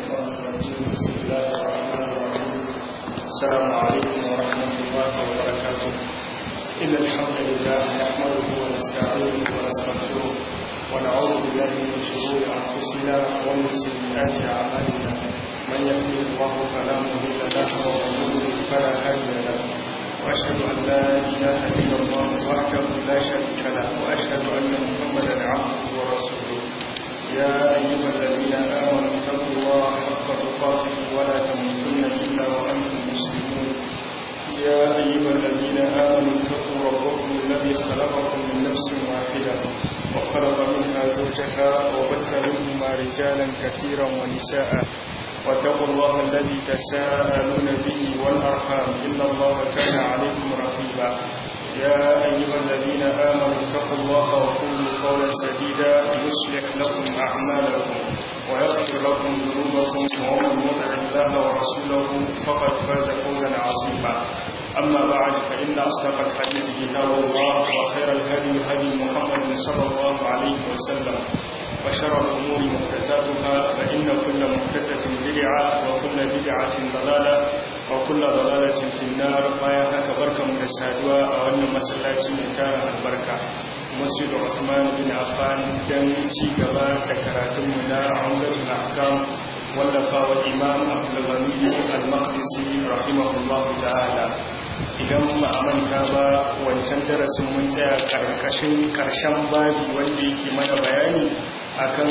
الشيطان الرجيم بسم الله الرحمن الرحيم السلام عليكم ورحمة الله وبركاته إن الحمد لله نحمده ونستعينه ونستغفره ونعوذ بالله من شرور أنفسنا ومن سيئات أعمالنا من يهده الله فلا مضل له ومن يضلل فلا هادي له وأشهد أن لا إله إلا الله وحده لا شريك له وأشهد أن محمدا عبده ورسوله يا أيها الذين آمنوا اتقوا الله حق تقاته ولا تموتن إلا وأنتم مسلمون يا أيها الذين آمنوا اتقوا ربكم الذي خلقكم من نفس واحدة وخلق منها زوجها وبث منهما رجالا كثيرا ونساء واتقوا الله الذي تساءلون به والأرحام إن الله كان عليكم رقيبا يا أيها الذين آمنوا اتقوا الله وقولوا قولا سديدا يصلح لكم أعمالكم ويغفر لكم ذنوبكم ومن يطع الله ورسوله فقد فاز فوزا عظيما أما بعد فإن أصدق الحديث كتاب الله وخير الهدي هدي محمد صلى الله عليه وسلم وشر الأمور محدثاتها فإن كل محدثة بدعة وكل بدعة ضلالة وكل ضلالة في النار ما يهك بركة مدسادوا وأن مسلاتي مكان البركة مسجد عثمان بن عفان دم ci gaba da karatunmu na Umdatul Ahkam wallafa wa Imam Abdul Ghani Al-Maqdisi rahimahullahu ta'ala idan ba a manta ba wancan darasin mun tsaya karkashin karshen babi wanda yake mana bayani akan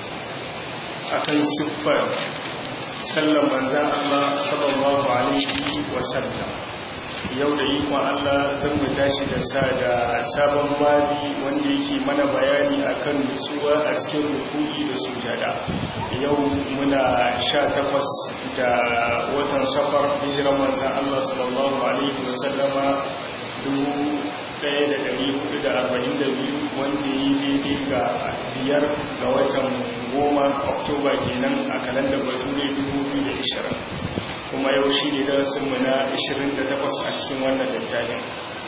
akan siffar sallan manzan Allah sallallahu alaihi wasallam yau da ikon Allah zan mu tashi da sa da sabon babi wanda yake mana bayani akan nutsuwa a cikin ruku'i da sujada yau muna sha takwas da watan safar hijiran manzan Allah sallallahu alaihi wasallama dubu ɗaya da ɗari hudu da arba'in da biyu wanda yi daidai ga biyar ga watan goma oktoba kenan a kalandar bature dubu biyu da ishirin kuma yau shi ne darasinmu na ishirin da takwas a cikin wannan littafin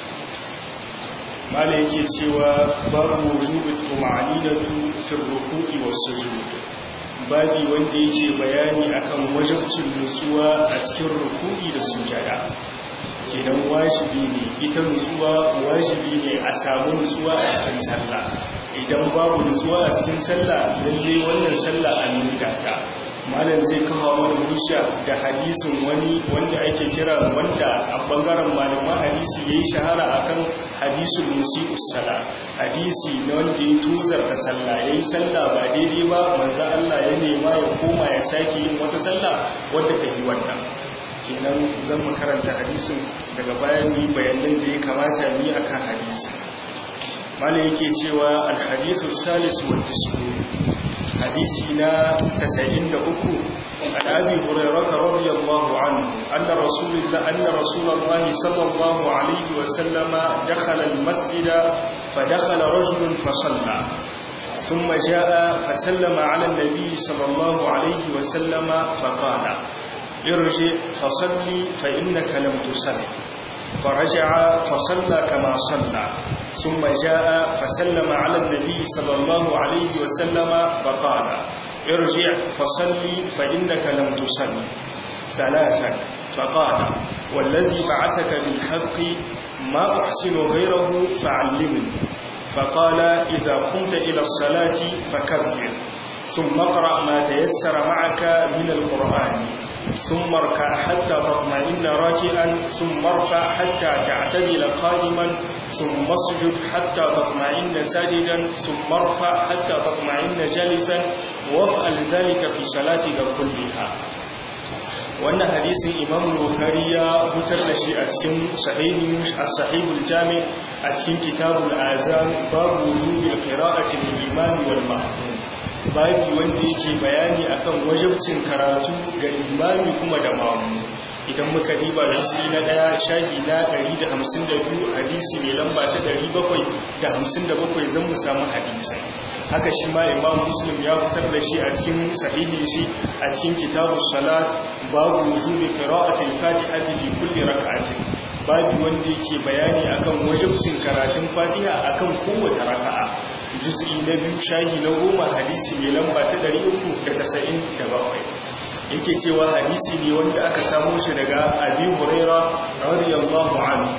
mala yake cewa babu wujubi tumanidatu fi ruku'i was sujud babi wanda yake bayani akan wajibcin nutsuwa a cikin ruku'i da sujada kenan wajibi ne ita nutsuwa wajibi ne a samu nutsuwa a cikin sallah idan babu nutsuwa a cikin sallah lalle wannan sallah an nuna ta malam zai kawo mana hujja da hadisin wani wanda ake kira wanda a bangaren malaman hadisi yayi shahara akan hadisul musii'us sala hadisi na wanda ya tuzar da sallah yayi sallah ba daidai ba manzo Allah ya nema ya koma ya sake yin wata sallah wanda ta yi wannan kenan zan mu karanta hadisin daga bayan yi bayanan da ya kamata ni akan hadisi malai yake cewa alhadisu salisu wa tisku hadisi na 93 an abi hurairah radiyallahu anhu anna rasulullah anna rasulullah sallallahu alaihi wa sallama dakhala almasjida fa dakhala rajulun fa salla ثم جاء فسلم على النبي صلى الله عليه وسلم فقال ارجع فصلي فإنك لم تصل فرجع فصلى كما صلى ثم جاء فسلم على النبي صلى الله عليه وسلم فقال ارجع فصلي فإنك لم تصل ثلاثا فقال والذي بعثك بالحق ما أحسن غيره فعلمني فقال إذا قمت إلى الصلاة فكبر ثم اقرأ ما تيسر معك من القرآن ثم اركع حتى تطمئن راكعا ثم ارفع حتى تعتدل قائما ثم اسجد حتى تطمئن ساجدا ثم ارفع حتى تطمئن جالسا وافعل ذلك في صلاتك كلها wannan hadisin imam bukhari ya hutar da shi a cikin sahihin as-sahihul jami' a cikin kitabul azan babu wujubil qira'ati lil imam wal ma'mum babi wanda yake bayani akan wajibcin karatu ga imami kuma da mamu idan muka diba hadisi na daya shahi na 152 hadisi mai lamba ta 757 zan mu samu hadisi haka shi ma imam muslim ya fitar da shi a cikin sahihin shi a cikin kitabus salat babu wujubi qira'ati al-fatihati fi kulli rak'atin babu wanda yake bayani akan wajibcin karatun fatiha akan kowace raka'a juz'i na biyu shahi na goma hadisi mai lamba ta 397 yake cewa hadisi ne wanda aka samu shi daga abi huraira radiyallahu anhu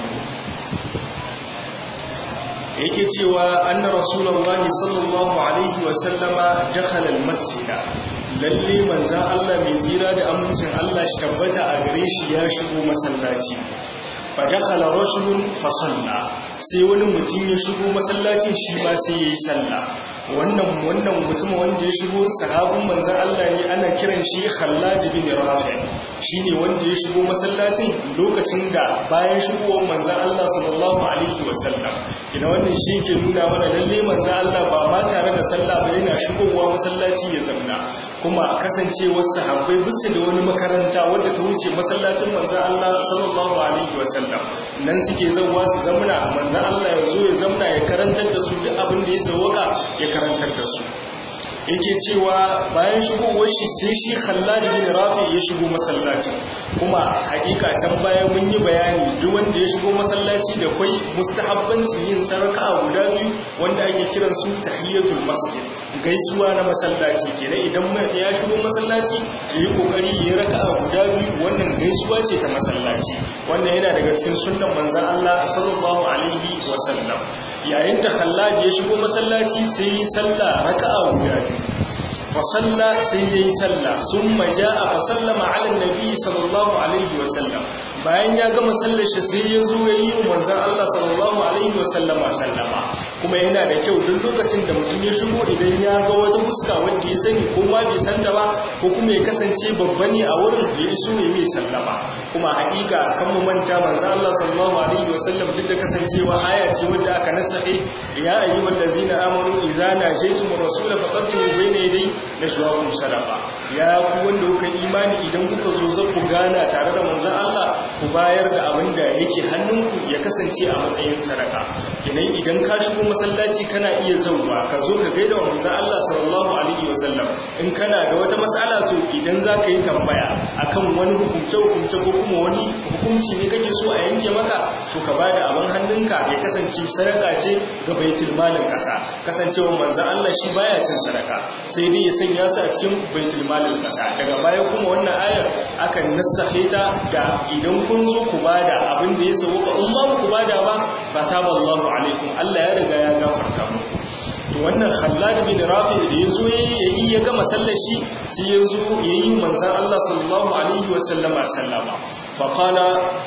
yake cewa anna rasulullahi sallallahu alaihi wa sallama dakhala almasjida lalle manzan Allah mai tsira da amincin Allah shi tabbata a gare shi ya shigo masallaci fa dakhala rajulun fa salla sai wani mutum ya shigo masallacin shi ma sai yayi sallah wannan wannan mutum wanda ya shigo sahabin manzan Allah ne ana kiran shi Khallad bin Rafi shine wanda ya shigo masallacin lokacin da bayan shigowar manzan Allah sallallahu alaihi wasallam kina wannan shi ke nuna mana lalle manzan Allah ba ma tare da sallah ba yana shigowa masallaci ya zamna kuma kasancewar sahabbai bisu da wani makaranta wadda ta wuce masallacin manzan Allah sallallahu alaihi wasallam nan suke zauwa su zamna manzan Allah ya zo ya zamna ya karantar da su duk abin da ya sauka ya karantar da su yake cewa bayan shigowar shi sai shi Khallad bin Rafi ya shigo masallacin kuma hakika can bayan mun yi bayani duk wanda ya shigo masallaci da kai mustahabbancin yin saraka guda biyu wanda ake kiran su tahiyatul masjid gaisuwa na masallaci kenan idan ya shigo masallaci yayi kokari yayi raka'a guda biyu wannan gaisuwa ce ta masallaci wannan yana daga cikin sunnan manzon Allah sallallahu alaihi wasallam yayin da Khallad ya shigo masallaci sai yi sallah raka'a guda biyu fa salla sai yayi sallah summa jaa fa sallama ala nabi sallallahu alaihi wasallam bayan ya gama sallar shi sai ya zo ya yi manzon Allah sallallahu alaihi wasallama sallama kuma yana da kyau duk lokacin da mutum ya shigo idan ya ga wata fuska wanda ya sani ko ma bai san da ba ko kuma ya kasance babba ne a wurin ya iso ya mai sallama kuma haƙiƙa kan mu manta manzon Allah sallallahu alaihi wasallam duk da kasancewa aya ce wanda aka nasahe ya ayyuhal ladzina amanu idza najaytum rasula faqaddimu bayna yaday najwaakum sadaqa ya ku wanda kuka imani idan kuka zo za ku gana tare da manzon Allah ku bayar da abin da yake hannunku ya kasance a matsayin sadaka kenan idan ka shigo masallaci kana iya zauwa ka zo ka gaida wa manzon Allah sallallahu alaihi wasallam in kana da wata mas'ala to idan za ka yi tambaya akan wani hukunce hukunce ko kuma wani hukunci ne kake so a yanke maka to ka bada abin hannunka ya kasance sadaka ce ga baitul malin kasa kasancewa manzon Allah shi baya cin sadaka sai dai ya sanya su a cikin baitul malin kasa daga baya kuma wannan ayar akan nassahe ta da idan kun zo ku bada abin da ya sauka in ba ku bada ba fataballahu alaikum Allah ya riga ya gafarta muku to wannan Khallad bin Rafi da yazo yayi ya gama sallar shi sai yazo yayi manzon Allah sallallahu alaihi wasallama sallama fa qala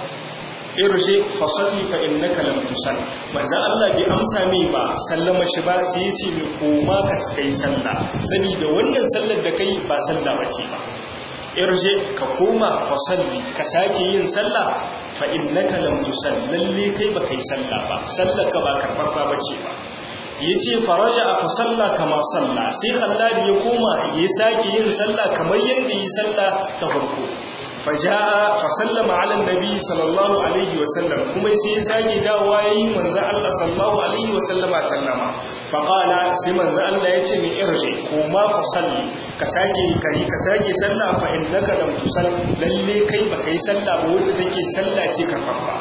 irji fa salli fa innaka lam tusalli manzon Allah bai amsa mai ba sallama shi ba sai yace mai koma ka kai sallah saboda wannan sallar da kai ba sallah bace ba irje ka koma fa salli ka sake yin sallah fa innaka lam tusalli lalle kai ba kai sallah ba sallar ka ba karbar ba bace ba yace faraja fa salla kama salla sai Khallad ya koma ya sake yin sallah kamar yanda yi sallah ta farko faja'a fa sallama ala nabi sallallahu alaihi wa sallam kuma sai ya sake dawowa yayin manzo Allah sallallahu alaihi wa sallama sallama fa qala sai manzo Allah yace ni irji koma fa salli ka sake kai ka sake sallah fa innaka lam tusall lalle kai ba kai sallah ba wanda take sallah ce karfafa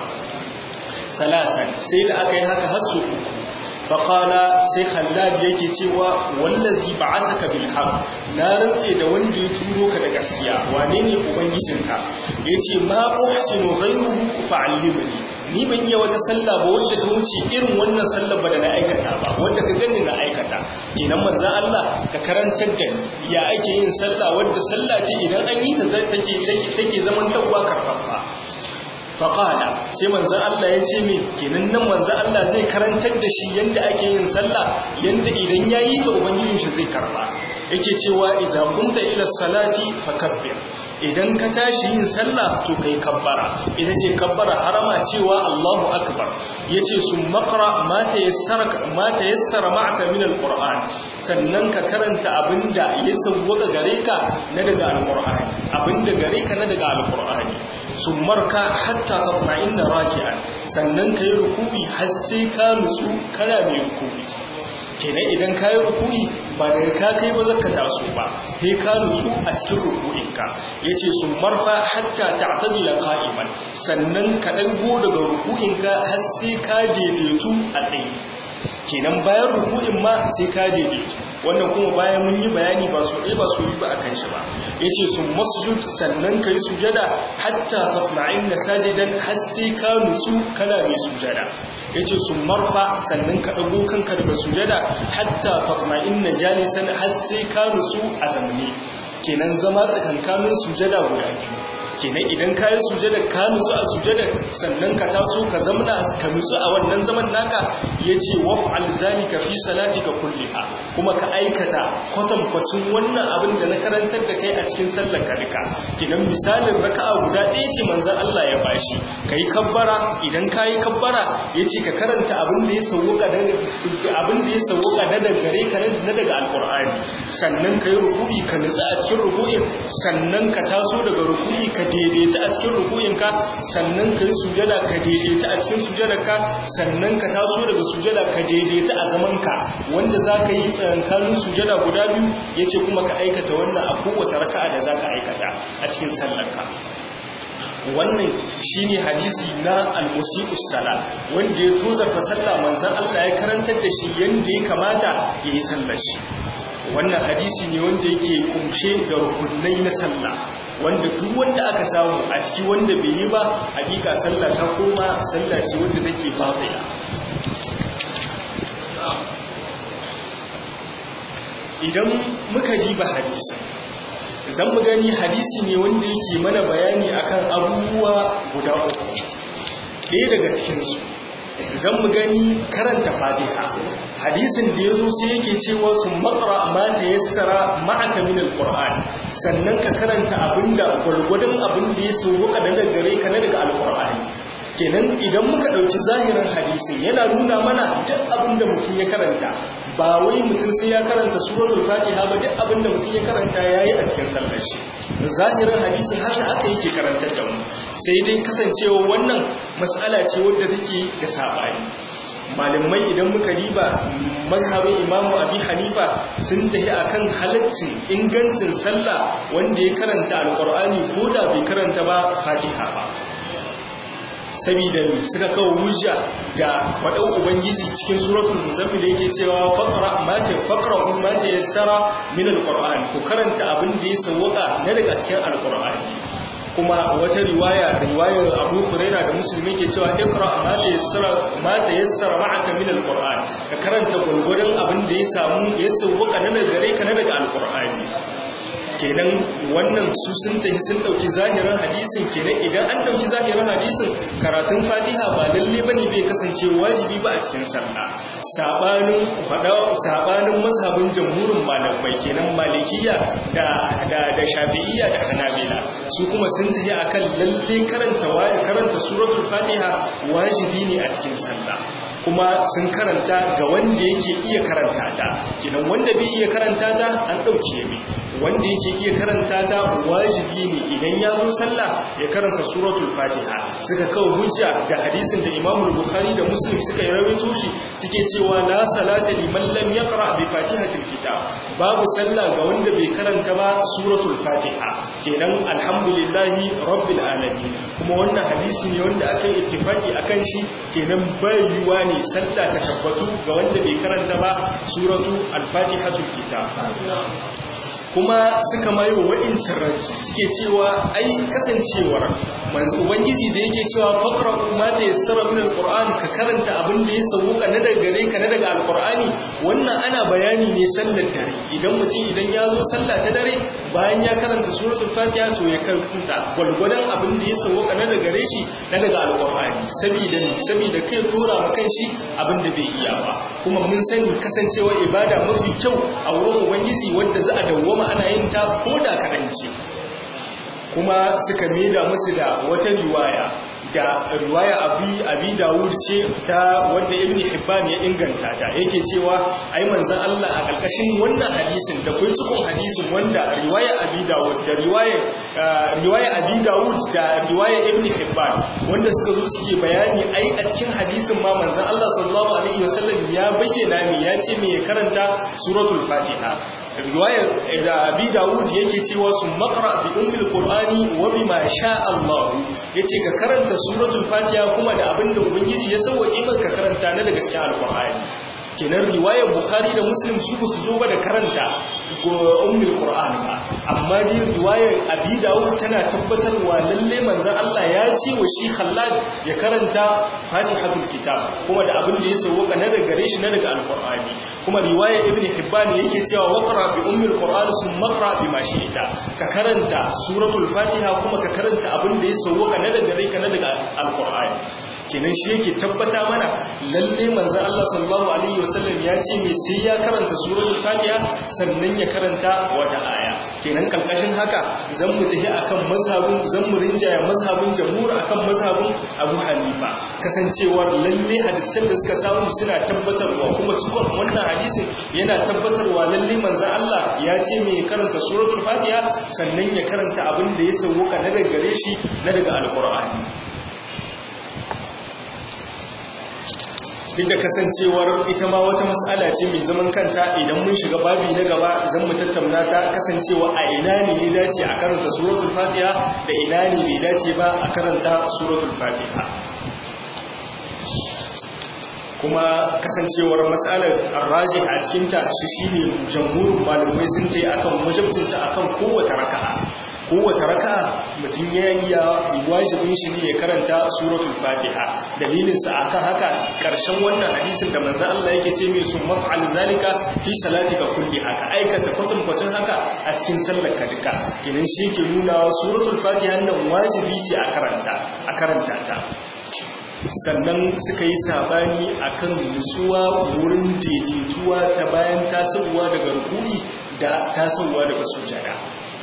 salasan sai da aka yi haka har su uku faƙala sai khallad yake cewa wallazi ba'athaka bil haqq na rantse da wanda ya turo ka da gaskiya wane ne ubangijinka yace ma uhsinu ghayruhu fa'allimni ni ban yi wata sallah ba wanda ta wuce irin wannan sallar ba da na aikata ba wanda ka gani na aikata kenan manzon Allah ka karantar da ni ya ake yin sallah wanda sallah ce idan an yi ta take take zaman tawwa karfafa faƙala sai manzan Allah ya ce mai kenan nan manzan Allah zai karantar da shi yadda ake yin sallah yadda idan ya yi ta ubangijin shi zai karba yake cewa iza kunta ila salati fakabbir idan ka tashi yin sallah to kai kabbara ita ce kabbara harama cewa Allahu akbar yace sun maqra ma tayassara ma tayassara ma'aka min alquran sannan ka karanta abinda ya sauwaka gare ka na daga alqur'ani abinda gare ka na daga alqur'ani sun marka hatta ka inna raki'an sannan ka yi ruku'i har sai ka nutsu kana mai ruku'i kenan idan ka yi ruku'i ba daga ka kai ba zaka taso ba sai ka nutsu a cikin ruku'inka yace sun marfa hatta ta'tadila qa'iman sannan ka dago daga ruku'inka har sai ka daidaitu a tsaye kenan bayan ruku'in ma sai ka daidaitu wannan kuma bayan mun yi bayani ba so ɗaya ba so yi ba a kan shi ba yace sun masjud sannan kai sujada hatta tatma'inna sajidan har sai ka nutsu kana mai sujada yace sun marfa sannan ka dago kanka daga sujada hatta tatma'inna jalisan har sai ka nutsu a zamne kenan zama tsakankanin sujada guda biyu kenan idan ka yi sujada ka nutsu a sujada sannan ka taso ka zamna ka nutsu a wannan zaman naka ya ce waf'al zalika fi salatika kulliha kuma ka aikata kwatankwacin wannan abin da na karantar da kai a cikin sallar ka duka kenan misalin raka'a guda ɗaya ce manzon Allah ya bashi kai kabbara idan ka yi kabbara ya ce ka karanta abin da ya sauka abin da ya sauka na daga gare ka na daga alqur'ani sannan ka yi ruku'i ka nutsu a cikin ruku'in sannan ka taso daga ruku'i ka daidaita a cikin rukuyinka sannan ka yi sujada ka daidaita a cikin sujadarka sannan ka taso daga sujada ka daidaita a zamanka wanda za ka yi tsakankanin sujada guda biyu ya ce kuma ka aikata wannan a kowace raka'a da za ka aikata a cikin sallarka wannan shine hadisi na al-musiqus sala wanda ya tozarta sallah manzon Allah ya karantar da shi yanda ya kamata ya yi sallar shi wannan hadisi ne wanda yake kumshe da rukunai na sallah wanda duk wanda aka samu a ciki wanda bai yi ba hakika sallah ta koma sallah ce wanda take batila idan muka ji ba hadisi zan mu gani hadisi ne wanda yake mana bayani akan abubuwa guda uku ɗaya daga cikinsu zan mu gani karanta fatiha hadisin da ya zo sai yake cewa su makara ma ta yassara ma'aka min alquran sannan ka karanta abinda gwargwadon abin da ya sauka daga gare ka na daga alqur'ani kenan idan muka dauki zahirin hadisin yana nuna mana duk abin da mutum ya karanta ba wai mutum sai ya karanta suratul fatiha ba duk abin da mutum ya karanta yayi a cikin sallar shi zahirin hadisin haka aka yake karantar da mu sai dai kasancewa wannan mas'ala ce wadda take da sabani malamai idan muka riba mazhabin imamu abi hanifa sun tafi akan halaccin ingancin sallah wanda ya karanta alkur'ani ko da bai karanta ba fatiha ba sabida suka kawo hujja da faɗin ubangiji cikin suratul muzammil yake cewa faqra ma ta faqra ma ta yassara min alqur'an ku karanta abin da ya sawwaka na daga cikin alqur'ani kuma wata riwaya riwayar Abu Huraira da Musulmi ke cewa ikra ma ta yassara ma ta yassara ma'aka min alquran ka karanta gurgurdan abin da ya samu ya sauka na daga gare ka na daga alqur'ani kenan wannan su sun tafi sun dauki zahirin hadisin kenan idan an dauki zahirin hadisin karatun Fatiha ba lalle bane bai kasance wajibi ba a cikin sallah sabanin fada sabanin mazhabin jamhurin malamai kenan malikiya da da da shafi'iyya da hanabila su kuma sun tafi akan lalle karanta karanta suratul Fatiha wajibi ne a cikin sallah kuma sun karanta ga wanda yake iya karanta ta kenan wanda bai iya karanta ta an dauke mai wanda yake iya karanta ta wajibi ne idan ya zo sallah ya karanta suratul fatiha suka kawo hujja da hadisin da imam bukhari da muslim suka yi rawaito shi suke cewa la salata liman lam yaqra bi fatihatil kitab babu sallah ga wanda bai karanta ba suratul fatiha kenan alhamdulillahi rabbil alamin kuma wannan hadisi ne wanda aka yi ittifaki akan shi kenan bai yiwa ne sallah ta tabbatu ga wanda bai karanta ba suratu al-fatihatul kitab kuma suka mayo wa'incin ranci suke cewa ai kasancewar manzo ubangiji da yake cewa faqra ma ta yassara min alquran ka karanta abin da ya sauka na daga gare ka na daga alqurani wannan ana bayani ne sallar dare idan mutum idan ya zo sallah ta dare bayan ya karanta suratul fatiha to ya karanta gwalgwadon abin da ya sauka na daga gare shi na daga alqurani saboda saboda kai dora ma kanshi abin da bai iya ba kuma mun sani kasancewa ibada mafi kyau a wurin ubangiji wanda za a dawwama ana yin ta ko da kaɗan ce kuma suka maida musu da wata riwaya da riwaya abi abi dawud ce ta wanda ibn hibban ya inganta ta yake cewa ai manzon Allah a kalkashin wannan hadisin da kai cikin hadisin wanda riwaya abi dawud da riwaya riwaya abi dawud da riwaya ibn hibban wanda suka zo suke bayani ai a cikin hadisin ma manzon Allah sallallahu alaihi wasallam ya bayyana me ya ce me ya karanta suratul fatiha riwayar da abi dawud yake cewa su makara bi ummul qur'ani wa bima sha Allah yace ka karanta suratul fatiha kuma da abinda ubangiji ya sauke maka karanta na daga cikin alqur'ani kenan riwayar bukhari da muslim su ba su zo ba da karanta ummul qur'an ba amma dai riwayar abi dawud tana tabbatarwa lalle manzon Allah ya ce wa shi khallad ya karanta fatihatul kitab kuma da abin da ya sauka na daga gare shi na daga alqur'ani kuma riwayar ibn hibban yake cewa waqra bi ummul qur'an summa qra bima shi'ta ka karanta suratul fatiha kuma ka karanta abin da ya sauka na daga gare ka na daga alqur'ani kenan shi yake tabbata mana lalle manzo Allah sallallahu alaihi wasallam ya ce me sai ya karanta suratul fatiha sannan ya karanta wata aya kenan kalkashin haka zan mu tafi akan mazhabin zan mu rinjaya mazhabin jamhur akan mazhabin Abu Hanifa kasancewar lalle hadisan da suka samu suna tabbatarwa kuma cikon wannan hadisin yana tabbatarwa lalle manzo Allah ya ce me karanta suratul fatiha sannan ya karanta abin da ya sauka na daga gare shi na daga alqur'ani duk da kasancewar ita ma wata mas'ala ce mai zaman kanta idan mun shiga babi na gaba zan mu tattauna ta kasancewa a ina ne ya dace a karanta suratul fatiha da ina ne bai dace ba a karanta suratul fatiha kuma kasancewar matsalar arraji a cikinta shi shine jamhurin malamai sun ta yi akan wajabtinta akan kowace raka'a kowace raka'a mutum ya iya wajibin shi ne ya karanta suratul fatiha dalilinsa akan haka karshen wannan hadisin da manzo Allah yake ce mai sun maf'al zalika fi salatika kulli haka aikata kwatan kwatan haka a cikin sallar ka duka kenan shi ke nuna suratul fatiha nan wajibi ce a karanta a karanta ta sannan suka yi sabani akan nutsuwa wurin daidaituwa ta bayan tasowa daga rukuni da tasowa daga sujada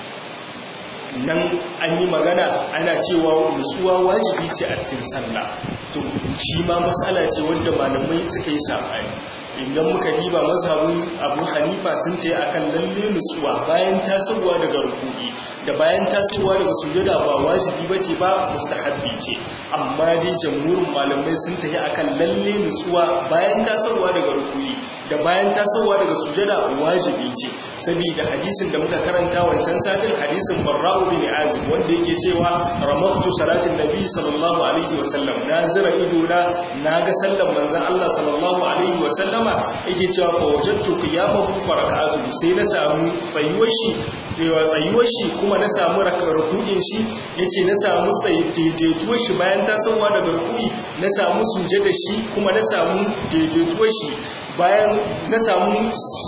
nan an yi magana ana cewa nutsuwa wajibi ce a cikin sallah to shi ma matsala ce wanda malamai suka yi sabani idan muka diba mazhabin abu hanifa sun ta yi akan lalle nutsuwa bayan tasowa daga rukuni da bayan tasowa daga sujada ba wajibi ba ce ba mustahabbi ce amma dai jamhurin malamai sun ta yi akan lalle nutsuwa bayan tasowa daga rukuni da bayan tasowa daga sujada wajibi ce saboda hadisin da muka karanta wancan satin hadisin barra'u bin azib wanda yake cewa ramaktu salatin nabi sallallahu alaihi wasallam na zira ido na naga sallan manzon Allah sallallahu alaihi wasallama yake cewa fa wajadtu qiyamahu fa rak'atu sai na samu tsayuwar shi yawa tsayuwar shi kuma na samu ruku'in shi yace na samu daidaituwar shi bayan tasowa daga ruku'i na samu sujada shi kuma na samu daidaituwar shi bayan na samu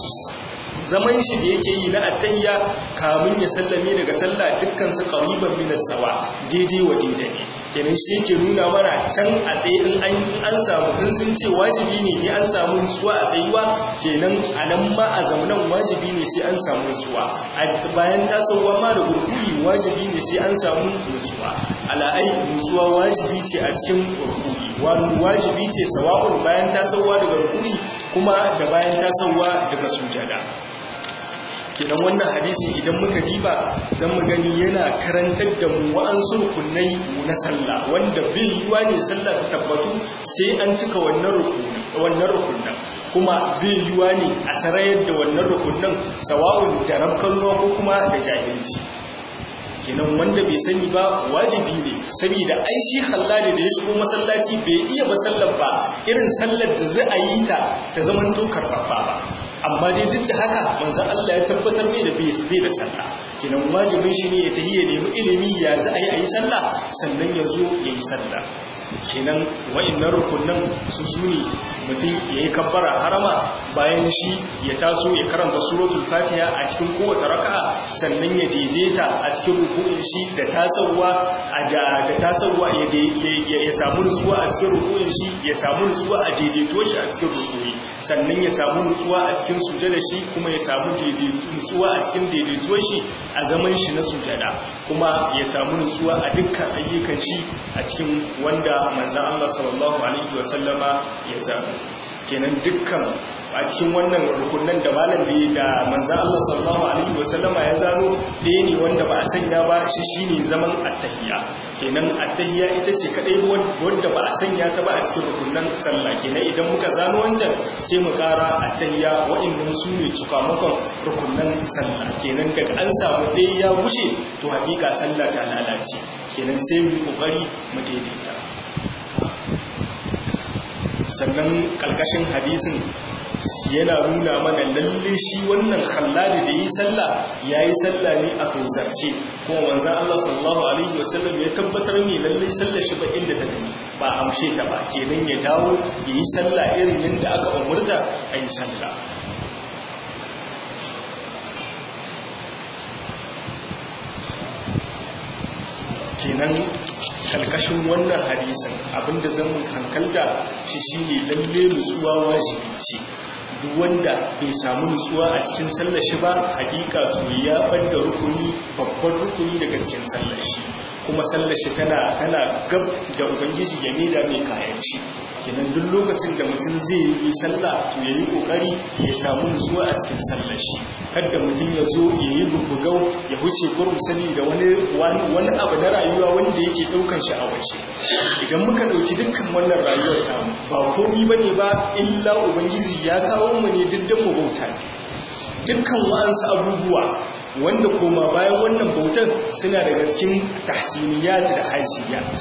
zaman shi da yake yi na attayya kamun ya sallame daga sallah dukkan su qariban min sawa daidai wa daidai kenan shi yake nuna mana can a tsaye in an an samu in sun ce wajibi ne ne an samu nutsuwa a tsayuwa kenan a nan ma a zamanan wajibi ne sai an samu nutsuwa a bayan tasowa ma da gurguri wajibi ne sai an samu nutsuwa ala'ai nutsuwa wajibi ce a cikin gurguri wani wajibi ce sawa'un bayan tasowa daga rukuni kuma da bayan tasowa daga sujada kenan wannan hadisi idan muka diba zan mu gani yana karantar da mu wa'ansu rukunai na sallah wanda bai yiwa ne sallah ta tabbatu sai an cika wannan rukuni wannan rukunan kuma bai yiwa ne a sarayar da wannan rukunan sawa'un da rabkan ruwa ko kuma da jahilci kenan wanda bai sani ba wajibi ne saboda ai shi hallali da ya shigo masallaci bai iya ba sallar ba irin sallar da za a yi ta ta zaman to karfafa ba amma dai duk da haka manzon Allah ya tabbatar mai da bai da sallah kenan wajibin shi ne ya tahi ya nemi ilimi ya za a yi a yi sallah sannan ya zo ya yi sallah kenan wa'annan rukunan su sune mutum ya yi kabbara harama bayan shi ya taso ya karanta suratul fatiha a cikin kowace raka'a sannan ya daidaita a cikin rukunin shi da tasowa da da tasowa ya ya samu nutsuwa a cikin rukunin shi ya samu nutsuwa a daidaito shi a cikin rukuni sannan ya samu nutsuwa a cikin sujada shi kuma ya samu nutsuwa a cikin daidaito shi a zaman shi na sujada kuma ya samu nutsuwa a dukkan ayyukan shi a cikin wanda manzan Allah sallallahu Alaihi wasallama ya zaɓi kenan dukkan a cikin wannan rukunan da malam da da manzan Allah sallallahu Alaihi wasallama ya zano ɗaya ne wanda ba a sanya ba shi shi ne zaman attahiya kenan attahiya ita ce kaɗai wanda ba a sanya ta ba a cikin rukunan sallah kenan idan muka zano wancan sai mu ƙara attahiya waɗannan su ne cikamakon rukunan sallah kenan daga an samu ɗaya ya wuce to haƙiƙa sallah ta lalace kenan sai mu ƙoƙari mu daidaita sannan ƙalƙashin hadisin yana nuna mana lalle shi wannan khalladi da yi sallah yayi sallah ne a tozarce kuma manzon Allah sallallahu alaihi wasallam ya tabbatar ne lalle sallar shi ba inda ta tafi ba amshe ta ba kenan ya dawo yayi sallah irin yadda aka umurta ayi sallah kenan kalkashin wannan hadisin abinda zan hankalta shi shine lalle nutsuwa wajibi ce duk wanda bai samu nutsuwa a cikin sallar shi ba hakika to ya banda rukuni babban rukuni daga cikin sallar shi kuma sallar shi tana tana gab da ubangiji ya maida mai kayan shi kenan duk lokacin da mutum zai yi sallah to yayi kokari ya samu nutsuwa a cikin sallar shi kada mutum ya zo ya yi bubugau ya huce gurin sani da wani wani abu na rayuwa wanda yake daukan shi a waje idan muka dauki dukkan wannan rayuwar ta ba komai bane ba illa ubangiji ya kawo mu ne diddan mu bauta dukkan wa'ansu abubuwa wanda koma bayan wannan bautar suna daga cikin tahsiniyat da haisiyat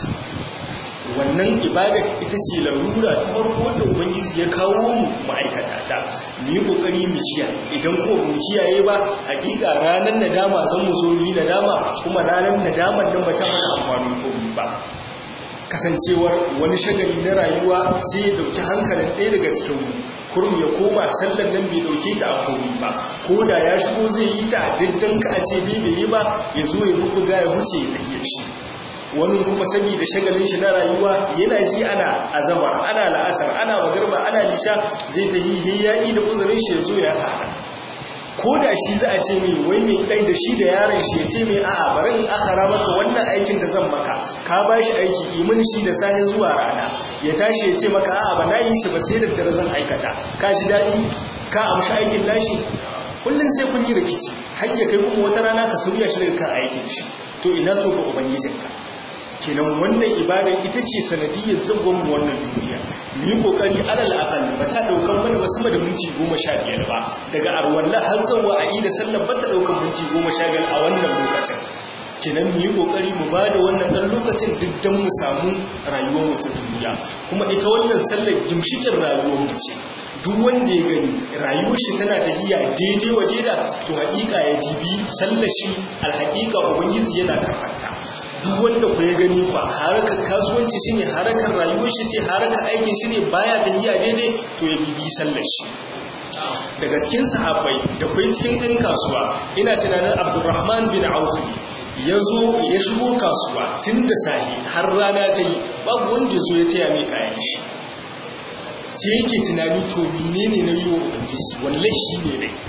wannan ibada ita ce larura ta farko wanda ubangiji ya kawo mu ma'aikata ta mu yi kokari mu kiyaye idan ko mu kiyaye ba hakika ranar nadama zan mu zo yi nadama kuma ranar nadaman nan ba ta mana amfani ko ba kasancewar wani shagali na rayuwa sai ya dauki hankalin ɗaya daga cikin mu kurum ya koma sallar nan bai dauke ta a komi ba ko da ya shigo zai yi ta diddan ka a ce dai bai yi ba ya zo ya bubuga ya wuce ya tafiye shi wani kuma saboda shagalin shi na rayuwa yana ji ana azaba ana la'asar ana magarba ana lisha zai ta yi hiyayi da uzurin shi ya zo ya haɗa ko da shi za a ce mai wai mai ɗai da shi da yaron shi ya ce mai a'a bari in akara maka wannan aikin da zan maka ka ba shi aiki imin shi da safe zuwa rana ya tashi ya ce maka a'a ba na yi shi ba sai da dare zan aikata ka ji daɗi ka amshi aikin nashi kullum sai kun yi rikici har ya kai kuma wata rana ka sauya shi daga kan aikin shi to ina to ga ubangijinka kenan wannan ibadar ita ce sanadiyyar zagon mu wannan duniya mu yi kokari alal aqal ba ta daukan mana ba sama da minti 15 ba daga arwalla har zuwa a ida sallar ba ta daukan minti 15 a wannan lokacin kenan mu yi kokari mu bada wannan dan lokacin duk dan mu samu rayuwar mu ta duniya kuma ita wannan sallar gimshikin rayuwar mu ce duk wanda ya gani rayuwar shi tana tafiya daidai wa daida to hakika ya dibi sallar shi alhaqiqa ubangiji yana karanta duk wanda ku ya gani ba harakar kasuwanci shine harakar rayuwar shi ce harakar aikin shi ne baya tafiya daidai to ya bibi sallar shi daga cikin sahabbai da kai cikin ɗin kasuwa ina tunanin Abdulrahman bin Auf ya zo ya shigo kasuwa tun da sahi har rana ta yi babu wanda ya zo ya taya mai kayan shi sai yake tunani to menene na yi wa ubangiji wallahi shi ne dai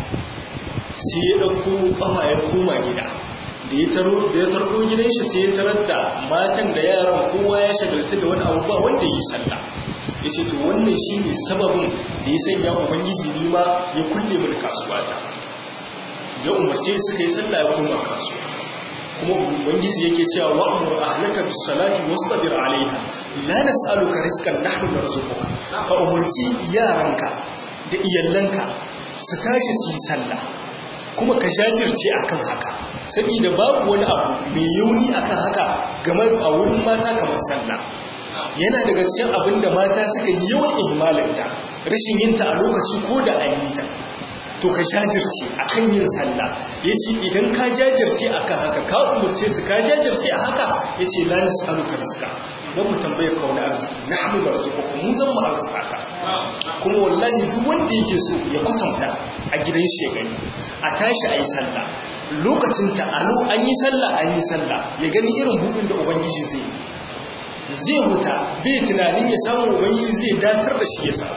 sai ya ɗauko ƙafa ya koma gida da ya taro da ya tarko gidan shi sai ya tarar da matan da yaran kowa ya shagalta da wani abu ba wanda yi sallah ya ce to wannan shi ne sababin da ya sanya ubangiji ni ma ya kulle mini kasuwa ta ya umarce suka yi sallah ya koma kasuwa kuma ubangiji yake cewa wa'mur ahlaka bis salati wastabir alaiha la nas'aluka rizqan nahnu narzuquka ka umarci yaranka da iyallanka su tashi su yi sallah kuma ka jajirce akan haka saboda babu wani abu mai yauni akan haka game a wurin mata kamar sallah yana daga cikin abin da mata suka yi yawan ihmalinta rashin yinta a lokaci ko da an yi ta to ka jajirce akan yin sallah yace idan ka jajirce akan haka ka umurce su ka jajirce a haka yace la nas'aluka rizqa dan mu tambaye ka wani arziki nahnu narzuqukum mu zan mu arzika kuma wallahi duk wanda yake so ya kwatanta a gidan shi ya gani a tashi ayi sallah lokacin ta alo an yi sallah an yi sallah ya gani irin buɗin da ubangiji zai zai huta bai tunanin ya samu ubangiji zai datar da shi ya samu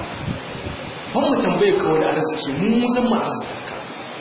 ban mu tambaye ka wani arziki mu zan mu arzika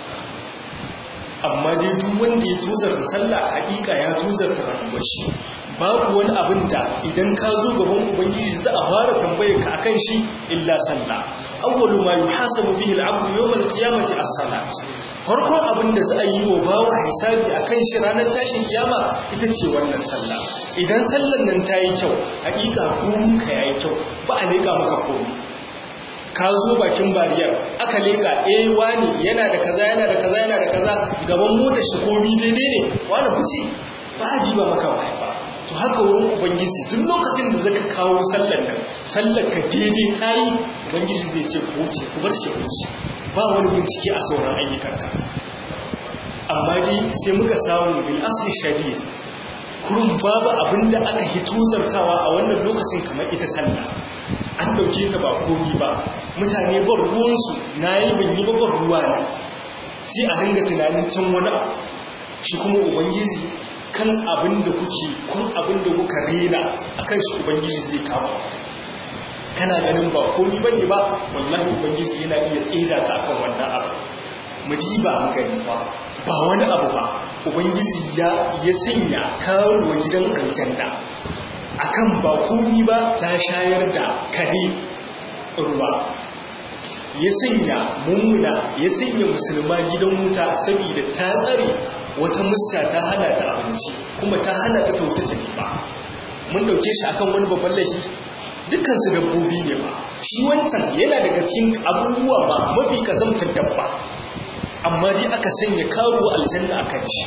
amma dai duk wanda ya tozarta sallah hakika ya tozarta rayuwar shi babu wani abin da idan ka zo gaban ubangiji za a fara tambaye ka akan shi illa sallah awwalu ma yuhasabu bihi al-'abdu yawm al-qiyamati as-salat farkon abin da za a yi wa bawa hisabi akan shi ranar tashin kiyama ita ce wannan sallah idan sallan nan ta yi kyau hakika komun ka yayi kyau ba a leka maka komai ka zo bakin bariyar aka leka eh wani yana da kaza yana da kaza yana da kaza gaban motar shi komi daidai ne wani kuce ba a jiba maka baya ba to haka wurin ubangiji duk lokacin da zaka kawo sallar nan sallar ka daidai tayi ubangiji zai ce ku wuce ku bar shi wuce ba wani bincike a sauran ayyukanka amma dai sai muka samu bil asli shadid kurun babu abinda aka hito zartawa a wannan lokacin kamar ita sallah an dauke ta ba komi ba mutane ban ruwansu nayi ban yi ba ban ruwa ne sai a ringa tunanin can wani abu shi kuma ubangiji kan abin da kuke kun abin da kuka rena akan shi ubangiji zai kama kana ganin ba komi bane ba wallahi ubangiji yana iya tsida ka akan wannan abu mu diba mu gani ba ba wani abu ba ubangiji ya ya sanya karuwa gidan aljanna akan ba komi ba ta shayar da kare ruwa ya sanya mummuna ya sanya musulma gidan wuta saboda ta tsare wata musta ta hana ta abinci kuma ta hana ta tauta ta ba mun dauke shi akan wani babban laifi dukkan su dabbobi ne ba shi wancan yana daga cikin abubuwa ba mafi kazamtar dabba amma dai aka sanya karuwa aljanna akan shi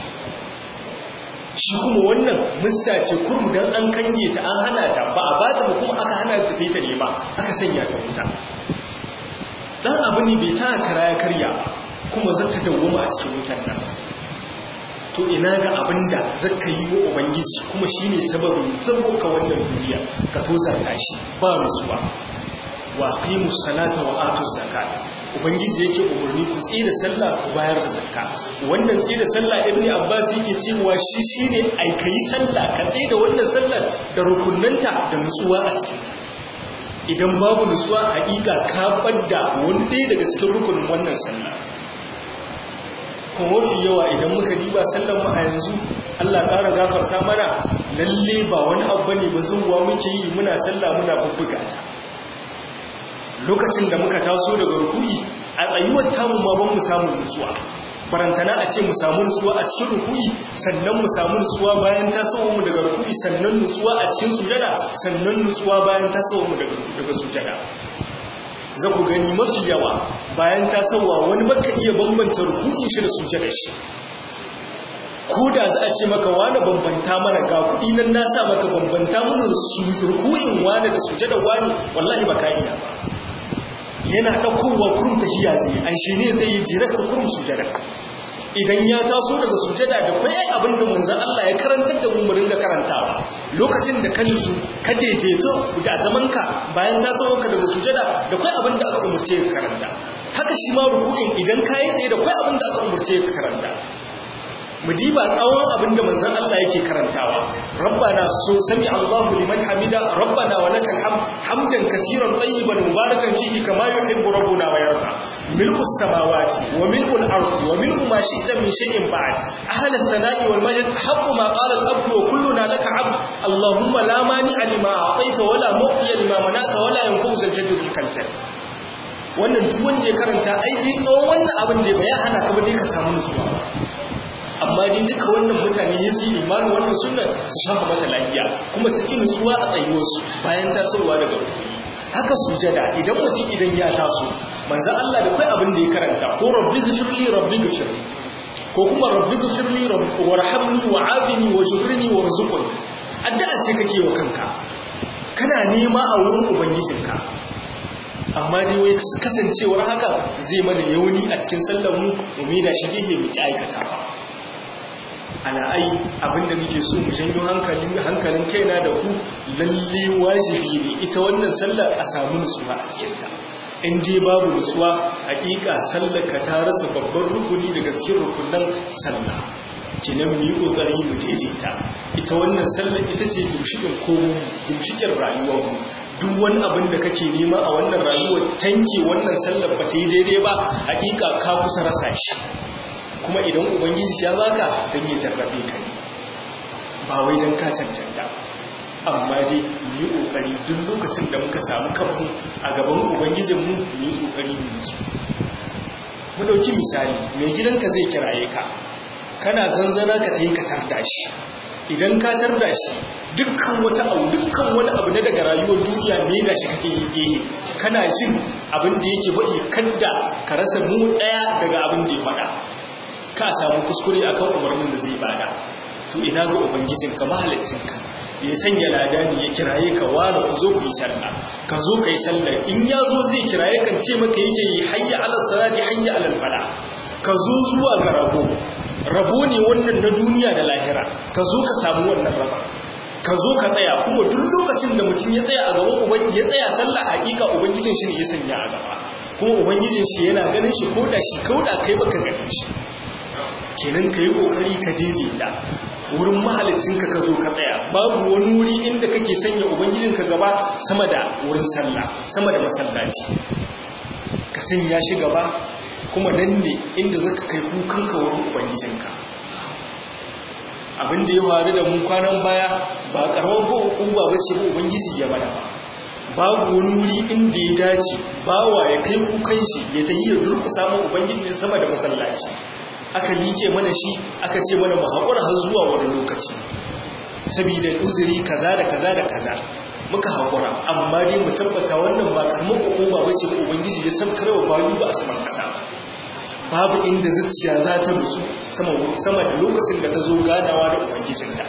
shi kuma wannan musta ce kurum dan an kange ta an hana ta ba a bata ba kuma aka hana ta ta nema aka sanya ta wuta dan abu ne bai ta kara ya karya kuma zata dawwama a cikin wutan nan to ina ga abinda zaka yi wa ubangiji kuma shine sababin ka wannan duniya ka tozarta shi ba rusuwa wa aqimus salata wa atuz zakat ubangiji yake umarni ku tsira sallah ku bayar da zakka wannan tsira sallah ibnu abbas yake cewa shi shine ai kai sallah ka tsaya da wannan sallar da rukunnanta da nutsuwa a cikin ta idan babu nutsuwa hakika ka badda wani ɗaya daga cikin rukunin wannan sallah kuma mafi yawa idan muka diba sallan mu a yanzu Allah ƙara gafarta mana lalle ba wani abu ne ba zuwa muke yi muna sallah muna bubbuga ta lokacin da muka taso daga rukuni a tsayuwar tamu ma ban mu samu nutsuwa barantana a ce mu samu nutsuwa a cikin rukuni sannan mu samu nutsuwa bayan tasowar mu daga rukuni sannan nutsuwa a cikin sujada sannan nutsuwa bayan tasowar mu daga sujada za ku gani mafi yawa bayan tasowa wani baka iya bambanta rukunin shi da sujada shi ko da za a ce maka wani bambanta mana ga kuɗi nan na sa maka bambanta mana rukunin wani da sujada wani wallahi ba ka iya ba yana ɗaukowa kurum tahiya zai an shi ne zai yi direct kurum sujada idan ya taso daga sujada da kwaye abin da manzan Allah ya karantar da mu ringa karantawa lokacin da ka nisu ka daidaito da zamanka bayan tasowarka daga sujada da kwaye abin da aka umarce ka karanta haka shi ma ruku'in idan ka yi tsaye da kwaye abin da aka umarce ka karanta mu diba tsawon abin da manzon Allah yake karantawa rabbana so sami Allahu liman hamida rabbana wa lakal hamd hamdan kaseeran tayyiban mubarakan fihi kama yuhibbu rabbuna wa yarda milku samawati wa milku al-ardi wa milku ma shi'ta min shay'in ba'd ahla as-sana'i wal majd haqqu ma qala al-abdu wa kulluna laka 'abd allahumma la mani'a lima a'tayta wa la mu'tiya lima mana'ta wa la yanfa'u zal-jaddu bil kalta wannan duk wanda ya karanta ai dai tsawon wannan abin da ya hana ka ba dai ka samu nutsuwa amma dai duka wannan mutane ya su imanin wannan sunna su shafa mata lafiya kuma su ki nutsuwa a tsayuwarsu bayan tasowa daga rukuni haka sujada idan mutum idan ya taso manzan Allah da kai abin da ya karanta ko rabbi gafirli rabbi gafirli ko kuma rabbi gafirli warhamni wa'afini wajburni warzuqni addu'a ce kake wa kanka kana nema a wurin ubangijinka amma dai wai kasancewar haka zai mana yauni a cikin sallar mu mu da shi gehe mu ki aikata ba ala'ai abinda muke so mu janyo hankalin hankalin kaina da ku lalle wajibi ne ita wannan sallar a samu nutsuwa a cikin ta in dai babu nutsuwa hakika sallar ka ta rasa babban rukuni daga cikin rukunan sallah kinan mu yi kokari mu daidaita ita wannan sallar ita ce gimshikin komo gimshikin rayuwar mu duk wani abin da kake nema a wannan rayuwar tanke wannan sallar ba ta yi daidai ba hakika ka kusa rasa shi kuma idan ubangiji ya baka don ya jarrabe ka ne ba wai don ka cancanta amma dai mu yi ƙoƙari duk lokacin da muka samu kanmu a gaban ubangijinmu mu yi ƙoƙari mu nutsu mu ɗauki misali mai gidanka zai kiraye ka kana zanzana ka ta yi ka tarda shi idan ka tarda shi dukkan wata abu dukkan wani abu na daga rayuwar duniya me da shi kake yi gehe kana jin abin da yake faɗi kadda ka rasa mu ɗaya daga abin da ya faɗa ka samu kuskure akan umarnin da zai bada to ina ga ubangijinka mahaliccinka ya sanya ladani ya kiraye ka wani ku zo ku yi sallah ka zo ka yi sallah in ya zo zai kiraye kan ce maka yake yi hayya alal salati hayya alal fala ka zo zuwa ga rabo rabo ne wannan na duniya da lahira ka zo ka samu wannan raba ka zo ka tsaya kuma duk lokacin da mutum ya tsaya a gaban ubangiji ya tsaya sallah hakika ubangijin shi ne ya sanya a gaba kuma ubangijin shi yana ganin shi ko da shi ko da kai baka ganin shi kenan ka yi kokari ka daidaita wurin mahalicinka ka zo ka tsaya babu wani wuri inda kake sanya ubangijinka gaba sama da wurin sallah sama da masallaci ka sanya shi gaba kuma nan ne inda zaka kai kukanka wurin ubangijinka abin da ya faru da mu kwanan baya ba karamar ba uba ba ce ba ubangiji ya bada ba babu wani wuri inda ya dace bawa ya kai kukan shi ya tayi ya durkusa mu ubangiji sama da masallaci aka liƙe mana shi aka ce mana mu haƙura har zuwa wani lokaci saboda uzuri kaza da kaza da kaza muka haƙura amma dai mu tabbata wannan ba karamar hukuma ba ce ubangiji ya san karwa bayu ba a saman ƙasa babu inda zuciya za ta nutsu sama da lokacin da ta zo ganawa da ubangijinta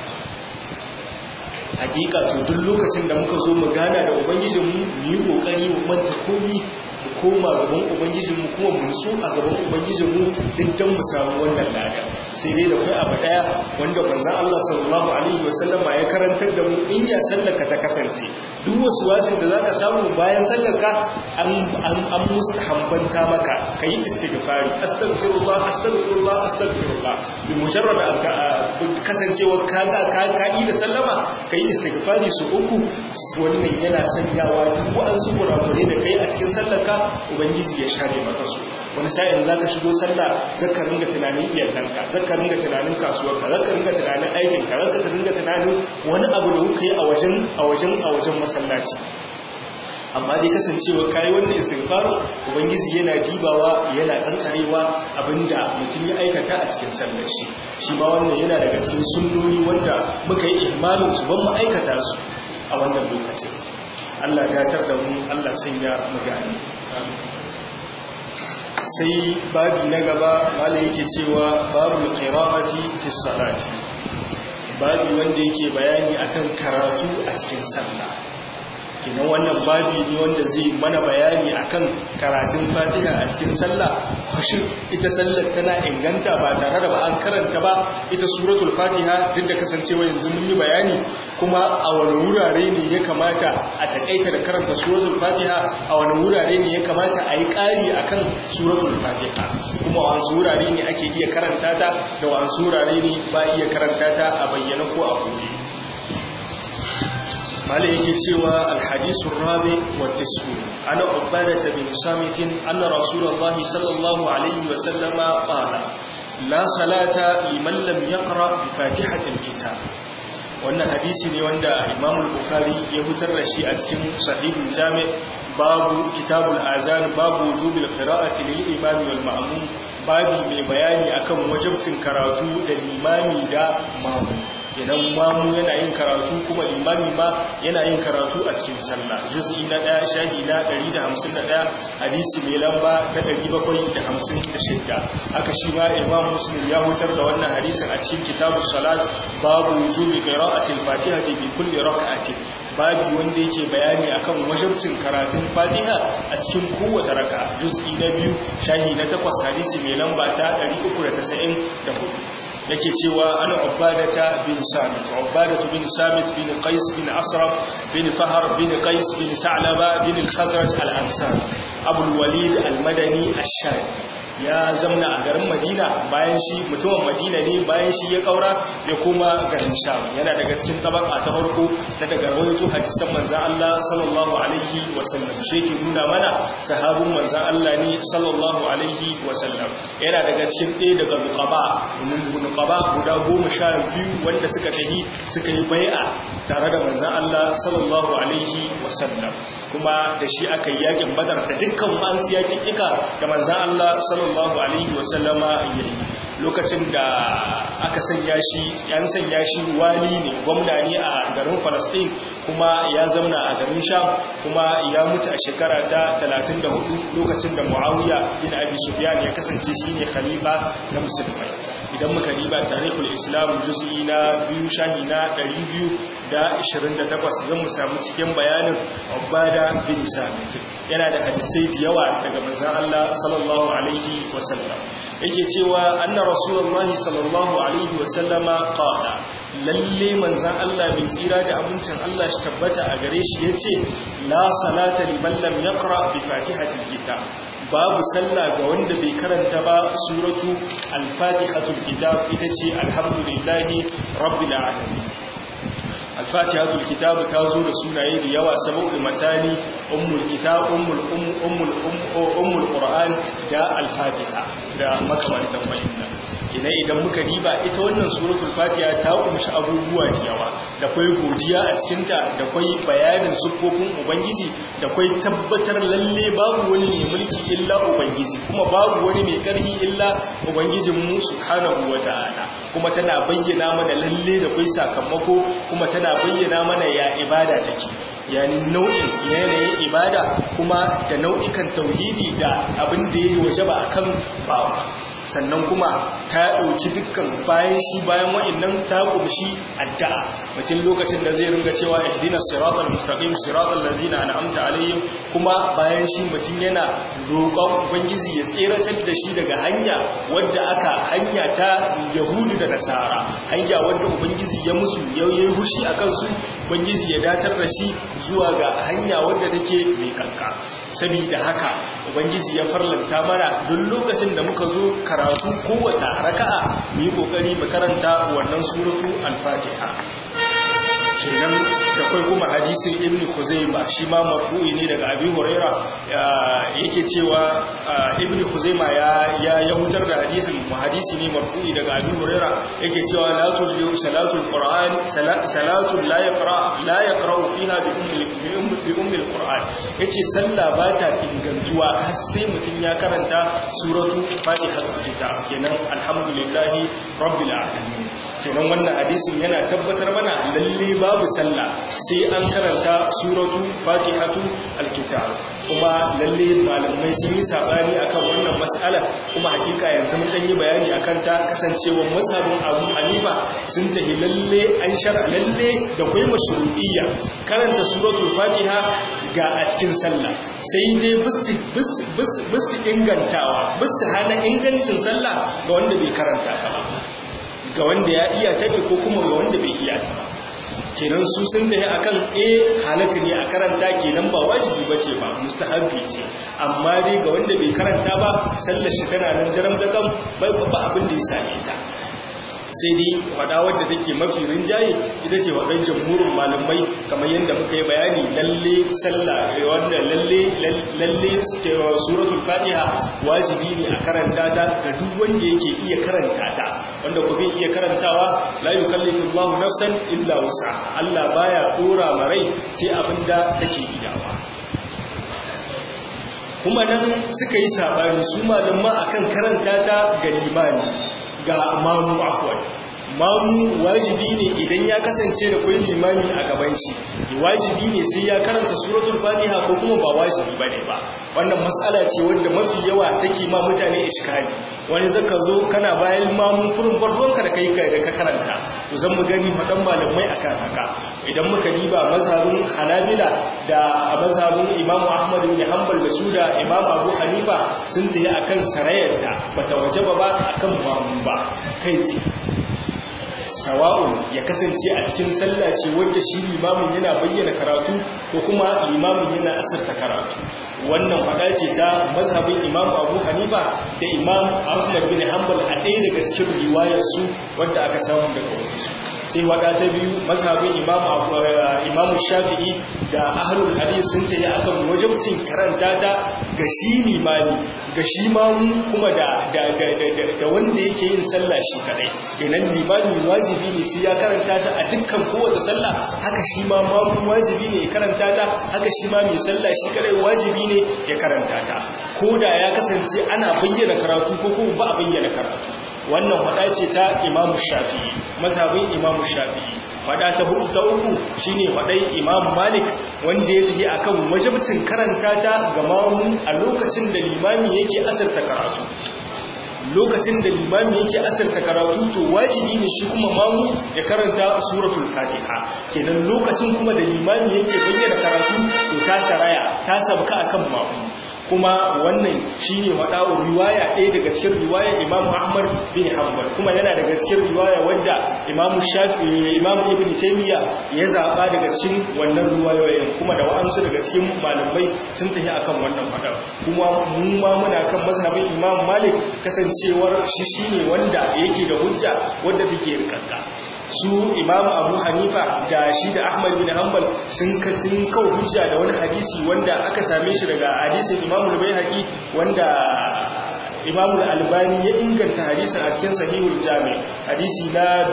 hakika to duk lokacin da muka zo mu gana da ubangijinmu mu yi ƙoƙari mu manta komi koma gaban ubangijinmu kuma mu nutsu a gaban ubangijinmu din dan mu samu wannan lada sai dai da kai abu daya wanda manzon Allah sallallahu alaihi wasallam ya karantar da mu in ya sallaka ta kasance duk wasu wasin da zaka samu bayan sallaka an an an mustahabbanta maka kai istighfari astaghfirullah astaghfirullah astaghfirullah bi mujarrad kasancewa kaga ka kai da sallama kai istighfari su uku wannan yana sanyawa duk wa'ansu kurakure da kai a cikin sallaka ubangiji ya share maka su wani sa'in za ka shigo sallah zaka ringa tunanin iyalanka zaka ringa tunanin kasuwarka zaka ringa tunanin aikinka zaka ringa tunanin wani abu da kuka yi a wajen a wajen a wajen masallaci amma dai kasancewa kai wannan istighfar ubangiji yana dibawa yana kankarewa abinda mutum ya aikata a cikin sallar shi shi ma wannan yana daga cikin sunnoni wanda muka yi ihmalin su ban mu aikata su a wannan lokacin Allah gatar da mu Allah sanya mu gani sai babi na gaba wanda yake cewa babu qira'ati fi salati babi wanda yake bayani akan karatu a cikin sallah kinan wannan babi ne wanda zai mana bayani akan karatun Fatiha a cikin sallah shin ita sallar tana inganta ba tare da ba an karanta ba ita suratul Fatiha duk da kasancewa yanzu mun yi bayani kuma a wani wurare ne ya kamata a takaita da karanta suratul Fatiha a wani wurare ne ya kamata a yi ƙari akan suratul Fatiha kuma wasu wurare ne ake iya karanta ta da wasu wurare ne ba iya karanta ta a bayyana ko a koyi قال يكي سوى الحديث الرابع والتسعون عن عبادة بن صامت أن رسول الله صلى الله عليه وسلم قال لا صلاة لمن لم يقرأ بفاتحة الكتاب wannan hadisi ne wanda Imam al-Bukhari ya fitar da shi a cikin Sahihul Jami' babu Kitabul Azan babu wujubil qira'ati lil imam wal ma'mum babu mai bayani akan wajibcin karatu da limami da mamu idan mamu yana yin karatu kuma limami ma yana yin karatu a cikin sallah juz'i na 1 shahi na 151 hadisi mai lamba ta 756 haka shi ma Imam Muslim ya hutar da wannan hadisin a cikin Kitabus Salat babu wujubi qira'atil Fatihati bi kulli rak'atin babu wanda yake bayani akan wajibcin karatun Fatiha a cikin kowace raka juz'i na biyu shahi na 8 hadisi mai lamba ta 394 yake cewa ana ubadata bin samit ubadatu bin samit bin qais bin asraf bin fahar bin qais bin sa'laba bin al-khazraj al-ansar abul walid al-madani ash-shami ya zamna a garin madina bayan shi mutumin madina ne bayan shi ya kaura ya koma garin sham yana daga cikin tabaka ta farko na daga rawaito hadisan manzan Allah sallallahu alaihi wasallam shi ke nuna mana sahabin manzan Allah ne sallallahu alaihi wasallam yana daga cikin ɗaya daga nuqaba nuqaba guda goma sha biyu wanda suka tafi suka yi bai'a tare da manzan Allah sallallahu alaihi wasallam kuma da shi aka yi yakin badar da dukkan ma'ansu yakin kika da manzan Allah sallallahu sallallahu alaihi wasallama yayi lokacin da aka sanya shi yan sanya shi wali ne gwamna ne a garin Palestine kuma ya zauna a garin Sham kuma ya mutu a shekara ta 34 lokacin da Muawiya bin Abi Sufyan ya kasance shine khalifa na musulmai idan muka riba tarihul islam juz'i na biyu shahi na 228 zan mu samu cikin bayanin ubada bin samit yana da hadisai da yawa daga manzon Allah sallallahu alaihi wasallam yake cewa anna rasulullahi sallallahu alaihi wasallama qala lalle manzan Allah mai tsira da abincin Allah shi tabbata a gare shi yace la salata liman lam yaqra bi fatihatil kitab babu sallah ga wanda bai karanta ba suratu al-fatihatul kitab ita ce alhamdulillahi rabbil alamin al-fatihatul kitab ta zo da sunaye da yawa saboda matani ummul kitab ummul ummul ummul qur'an da al-fatiha da makamantan wannan ina idan muka riba ita wannan suratul fatiha ta kunshi abubuwa da yawa da kwai godiya a cikinta da kwai bayanin siffofin ubangiji da kwai tabbatar lalle babu wani mai mulki illa ubangiji kuma babu wani mai karhi illa ubangijin mu subhanahu wata'ala kuma tana bayyana mana lalle da kwai sakamako kuma tana bayyana mana ya ibada take yani nau'in yanayin ibada kuma da nau'ikan tauhidi da abin da ya wajaba akan bawa sannan kuma ta ɗauki dukkan bayan shi bayan wa'annan ta ƙumshi addu'a mutum lokacin da zai ringa cewa ihdina siratal mustaqim siratal ladzina an'amta alaihim kuma bayan shi mutum yana roƙon ubangiji ya tseratar da shi daga hanya wadda aka hanya ta yahudu da nasara hanya wadda ubangiji ya musu yayi hushi akan su ubangiji ya datar da shi zuwa ga hanya wadda take mai kanka saboda haka ubangiji ya farlanta mana duk lokacin da muka zo karatu kowace raka'a mu yi kokari mu karanta wannan suratu al-fatiha kenan da kai kuma hadisin ibnu khuzaima shi ma marfu'i ne daga abi huraira yake cewa ibnu khuzaima ya ya ya hutar da hadisin mu hadisi ne marfu'i daga abi huraira yake cewa la tujlu salatul qur'an salatu la yaqra la yaqra fiha bi ummi bi ummi al-qur'an yace sallah ba ta ingantuwa har sai mutun ya karanta suratu fatihatul kitab kenan alhamdulillahi rabbil alamin kenan wannan hadisin yana tabbatar mana lalle babu sallah sai an karanta suratu fatihatu alkitab kuma lalle malamai sun yi sabani akan wannan mas'ala kuma hakika yanzu mun dan yi bayani akan ta kasancewar mazhabin Abu Hanifa sun tahi lalle an shar'a lalle da kai mashru'iyya karanta suratul fatiha ga a cikin sallah sai dai bisu ingantawa bisu hana ingancin sallah ga wanda bai karanta ta ba ga wanda ya iya ta ko kuma ga wanda bai iya ta ba kenan su sun tafi akan eh halaka ne a karanta kenan ba wajibi bace ba mustahabbi ce amma dai ga wanda bai karanta ba sallar shi tana nan daram da kam bai ba abin da ya same ta sai dai wada wadda take mafi rinjaye ita ce wadan jamhurin malamai kamar yadda muka yi bayani lalle sallah wanda lalle lalle suratul fatiha wajibi ne a karanta ta ga duk wanda yake iya karanta ta wanda ko bai iya karantawa la yukallifu Allahu nafsan illa wusa Allah baya dora marai sai abinda take iyawa kuma nan suka yi sabani su malumma akan karanta ta ga limani ga mamu afwan mamu wajibi ne idan ya kasance da kwai limami a gaban shi wajibi ne sai ya karanta suratul fatiha ko kuma ba wajibi bane ba wannan matsala ce wanda mafi yawa take ma mutane iskali wani zaka zo kana bayan mamu furin barronka da kai da ka karanta to zan mu gani fadan malamai akan haka idan muka diba mazhabin hanabila da mazhabin imamu ahmad bin hanbal da su da imamu abu hanifa sun tayi akan sarayar da bata wajaba ba akan mamu ba kai tsaye sawa'un ya kasance a cikin sallah ce wanda shi limamin yana bayyana karatu ko kuma limamin yana asirta karatu wannan fada ce ta mazhabin imam abu hanifa da imam ahmad bin hanbal a ɗaya daga cikin riwayarsu wadda aka samu daga wasu sai wada ta biyu mazhabin imam imam shafi'i da ahlul hadith sun tayi akan wajibcin karanta ta ga shi limami ga shi mamu kuma da da da wanda yake yin sallah shi kadai kenan limami wajibi ne sai ya karanta ta a dukkan kowace sallah haka shi ma mamu wajibi ne ya karanta ta haka shi ma mai sallah shi kadai wajibi ne ya karanta ta ko da ya kasance ana bayyana karatu ko kuma ba a bayyana karatu wannan fada ce ta imamu shafi'i mazhabin imamu shafi'i fada ta hudu ta uku shine fadai imam malik wanda ya tafi akan wajibcin karanta ta ga mamu a lokacin da limami yake asarta karatu lokacin da limami yake asirta karatu to wajibi ne shi kuma mamu ya karanta suratul fatiha kenan lokacin kuma da limami yake bayyana karatu to ta saraya ta sabka akan mamu kuma wannan shine wada'u riwaya ɗaya daga cikin riwayar Imam Ahmad bin Hanbal kuma yana daga cikin riwaya wanda Imam Shafi'i Imam Ibn Taymiyyah ya zaba daga cikin wannan riwayoyin kuma da wa'ansu daga cikin malamai sun tafi akan wannan fada kuma mu ma muna kan mazhabin Imam Malik kasancewar shi shine wanda yake da hujja wanda take rikanta su imam abu hanifa da shi da ahmad bin hanbal sun kasin kawo hujja da wani hadisi wanda aka same shi daga hadisin imam al-baihaqi wanda imam al-albani ya inganta hadisin a cikin sahihul jami hadisi na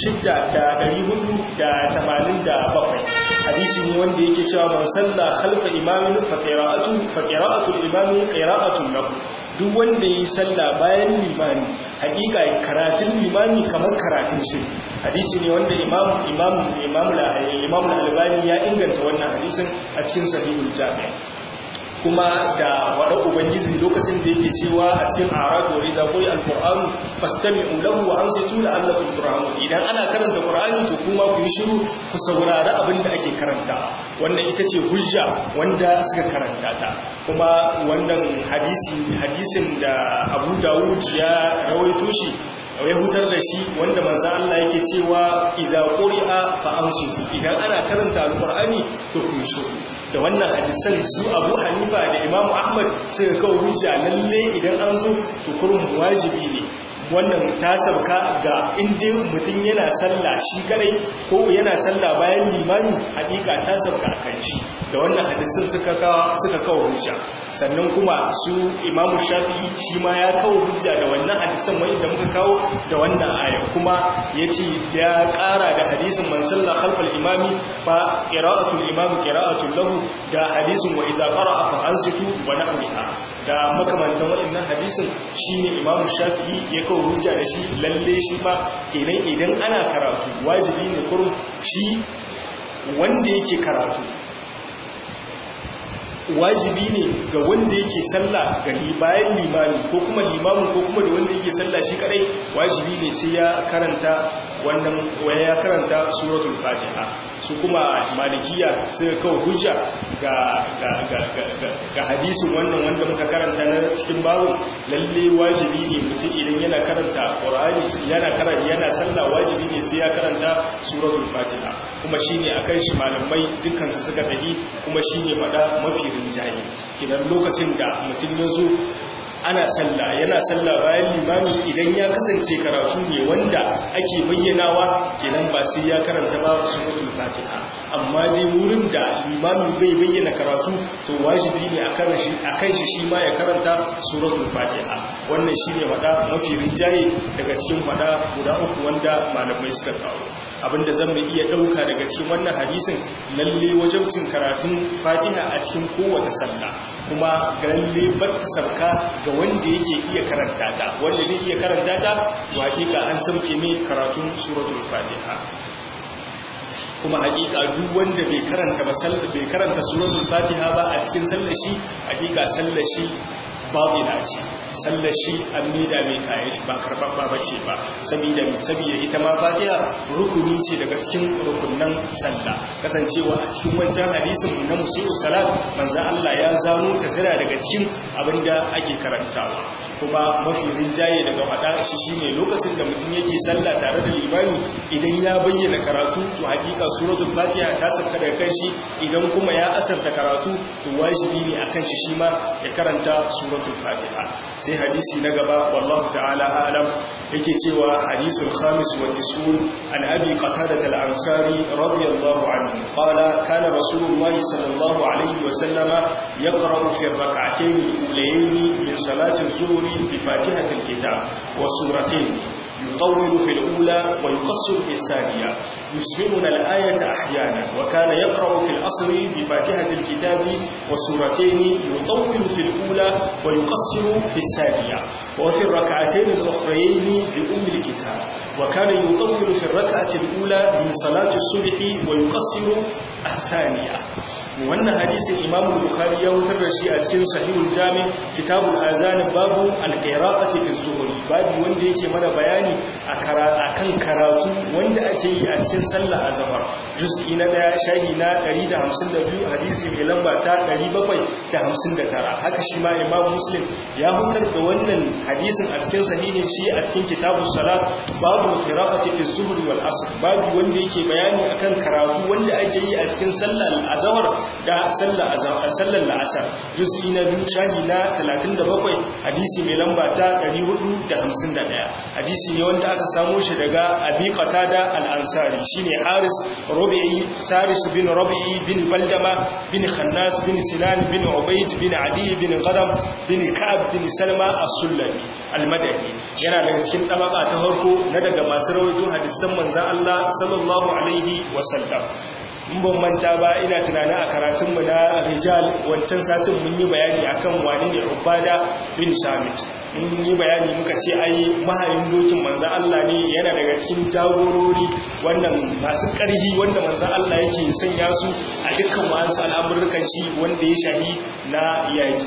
6487 hadisi ne wanda yake cewa man salla khalfa imamin fa qira'atu fa qira'atu al-imami qira'atun lahu duk wanda yi sallah bayan limani hakika karatun limani kamar karatun shi hadisi ne wanda imam imam imam imam al-albani ya inganta wannan hadisin a cikin sahihul jami' kuma da wada ubangiji lokacin da yake cewa a cikin arad wa iza quri al-qur'an fastami'u lahu wa ansitu la'allakum turhamun idan ana karanta qur'ani to kuma ku yi shiru ku saurari abin da ake karanta wannan ita ce hujja wanda suka karanta ta kuma wannan hadisi hadisin da Abu Dawud ya rawaito shi ya hutar da shi wanda manzo Allah yake cewa iza quri'a fa ansitu idan ana karanta alqur'ani to ku shiru da wannan hadisan su Abu Hanifa da Imam Ahmad suka kawo hujja lalle idan an zo to kurun wajibi ne wannan ta sauka ga inda mutum yana sallah shi kadai ko yana sallah bayan limami hakika ta sauka a kan shi da wannan hadisin suka kawo suka kawo hujja sannan kuma su imamu shafi'i shi ma ya kawo hujja da wannan hadisan wani da muka kawo da wannan aya kuma ya ce ya ƙara da hadisin man sallah khalfal imami fa qira'atul imami qira'atul lahu da hadisin wa idza qara'a fa ansitu wa nahwiha da makamantan waɗannan hadisin shine imamu shafi'i ya kawo hujja da shi lalle shi ma kenan idan ana karatu wajibi ne kurum shi wanda yake karatu wajibi ne ga wanda yake sallah ga bayan limami ko kuma limamin ko kuma da wanda yake sallah shi kadai wajibi ne sai ya karanta wannan waya ya karanta suratul fatiha su kuma malikiya suka kawo hujja ga ga ga ga ga hadisin wannan wanda muka karanta na cikin babu lalle wajibi ne mutum idan yana karanta qur'ani yana karanta yana sallah wajibi ne sai ya karanta suratul fatiha kuma shine akan shi malamai dukkan su suka tafi kuma shine fada mafi rinjaye kidan lokacin da mutum ya zo ana sallah yana sallah bayan limami idan ya kasance karatu ne wanda ake bayyanawa kenan ba sai ya karanta ba suratul fatiha amma dai wurin da limami bai bayyana karatu to wajibi ne akan shi akan shi shi ma ya karanta suratul fatiha wannan shine fada mafi rinjaye daga cikin fada guda uku wanda malamai suka kawo abinda zan mai iya dauka daga cikin wannan hadisin lalle wajibcin karatun fatiha a cikin kowace sallah kuma lalle batta sabka ga wanda yake iya karanta ta wanda zai iya karanta ta to hakika an sauke mai karatun suratul fatiha kuma hakika duk wanda bai karanta ba bai karanta suratul fatiha ba a cikin sallar shi hakika sallar shi babila ce sallar shi an mida mai kayan shi ba karɓaɓɓa ba ce ba saboda saboda ita ma fatiha rukuni ce daga cikin rukunan sallah kasancewa a cikin wancan hadisin na musu salat manzo Allah ya zano ta tana daga cikin abinda ake karantawa kuma mafi rinjaye daga faɗa shi shine lokacin da mutum yake sallah tare da limami idan ya bayyana karatu to hakika suratul fatiha ta sauka daga kan shi idan kuma ya asarta karatu to wajibi ne akan shi shi ma ya karanta suratul fatiha sai hadisi na gaba wallahu ta'ala alam yake cewa hadisul khamis wa tisun an abi qatadah al-ansari radiyallahu anhu qala kana rasulullahi sallallahu alayhi wa sallama yaqra'u fi ar-rak'atayn al-ulayayn min salati az-zuhr bi fatihatil kitab wa suratayn يطول في الأولى ويقصر في الثانية يسمعنا الآية أحيانا وكان يقرأ في الأصل بفاتحة الكتاب وسورتين يطول في الأولى ويقصر في الثانية وفي الركعتين الأخرين بأم الكتاب وكان يطول في الركعة الأولى من صلاة الصبح ويقصر الثانية wannan hadisin Imam Bukhari ya wutar da shi a cikin Sahihul Jami Kitabul Azan babu al-qira'ati fi zuhri babu wanda yake mana bayani akan karatu wanda ake yi a cikin sallar azhar juz'i na daya shahi na 152 hadisi mai lamba ta 759 haka shi ma Imam Muslim ya hutar da wannan hadisin a cikin sahihin shi a cikin Kitabus Salat babu qira'ati fi zuhri wal asr babu wanda yake bayani akan karatu wanda ake yi a cikin sallar azhar da sallar sallar la'asar juz'i na biyu shahi na 37 hadisi mai lamba ta 451 hadisi ne wanda aka samo shi daga Abi Qatada al-Ansari shine Haris Rabi'i Saris bin Rabi'i bin Baldama bin Khannas bin Sinan bin Ubayd bin Adi bin Qadam bin Ka'ab bin Salma as-Sulami al-Madani yana daga cikin tabaka ta farko na daga masu rawaito hadisan manzon Allah sallallahu alaihi wasallam in ban manta ba ina tunanin a karatunmu na rijal wancan satin mun yi bayani akan wani ne ubada bin samit mun yi bayani muka ce ai mahayin dokin manzan Allah ne yana daga cikin jagorori wannan masu ƙarhi wanda manzan Allah yake sanya su a dukkan wa'ansu al'amurrukan shi wanda ya shahi na yaƙi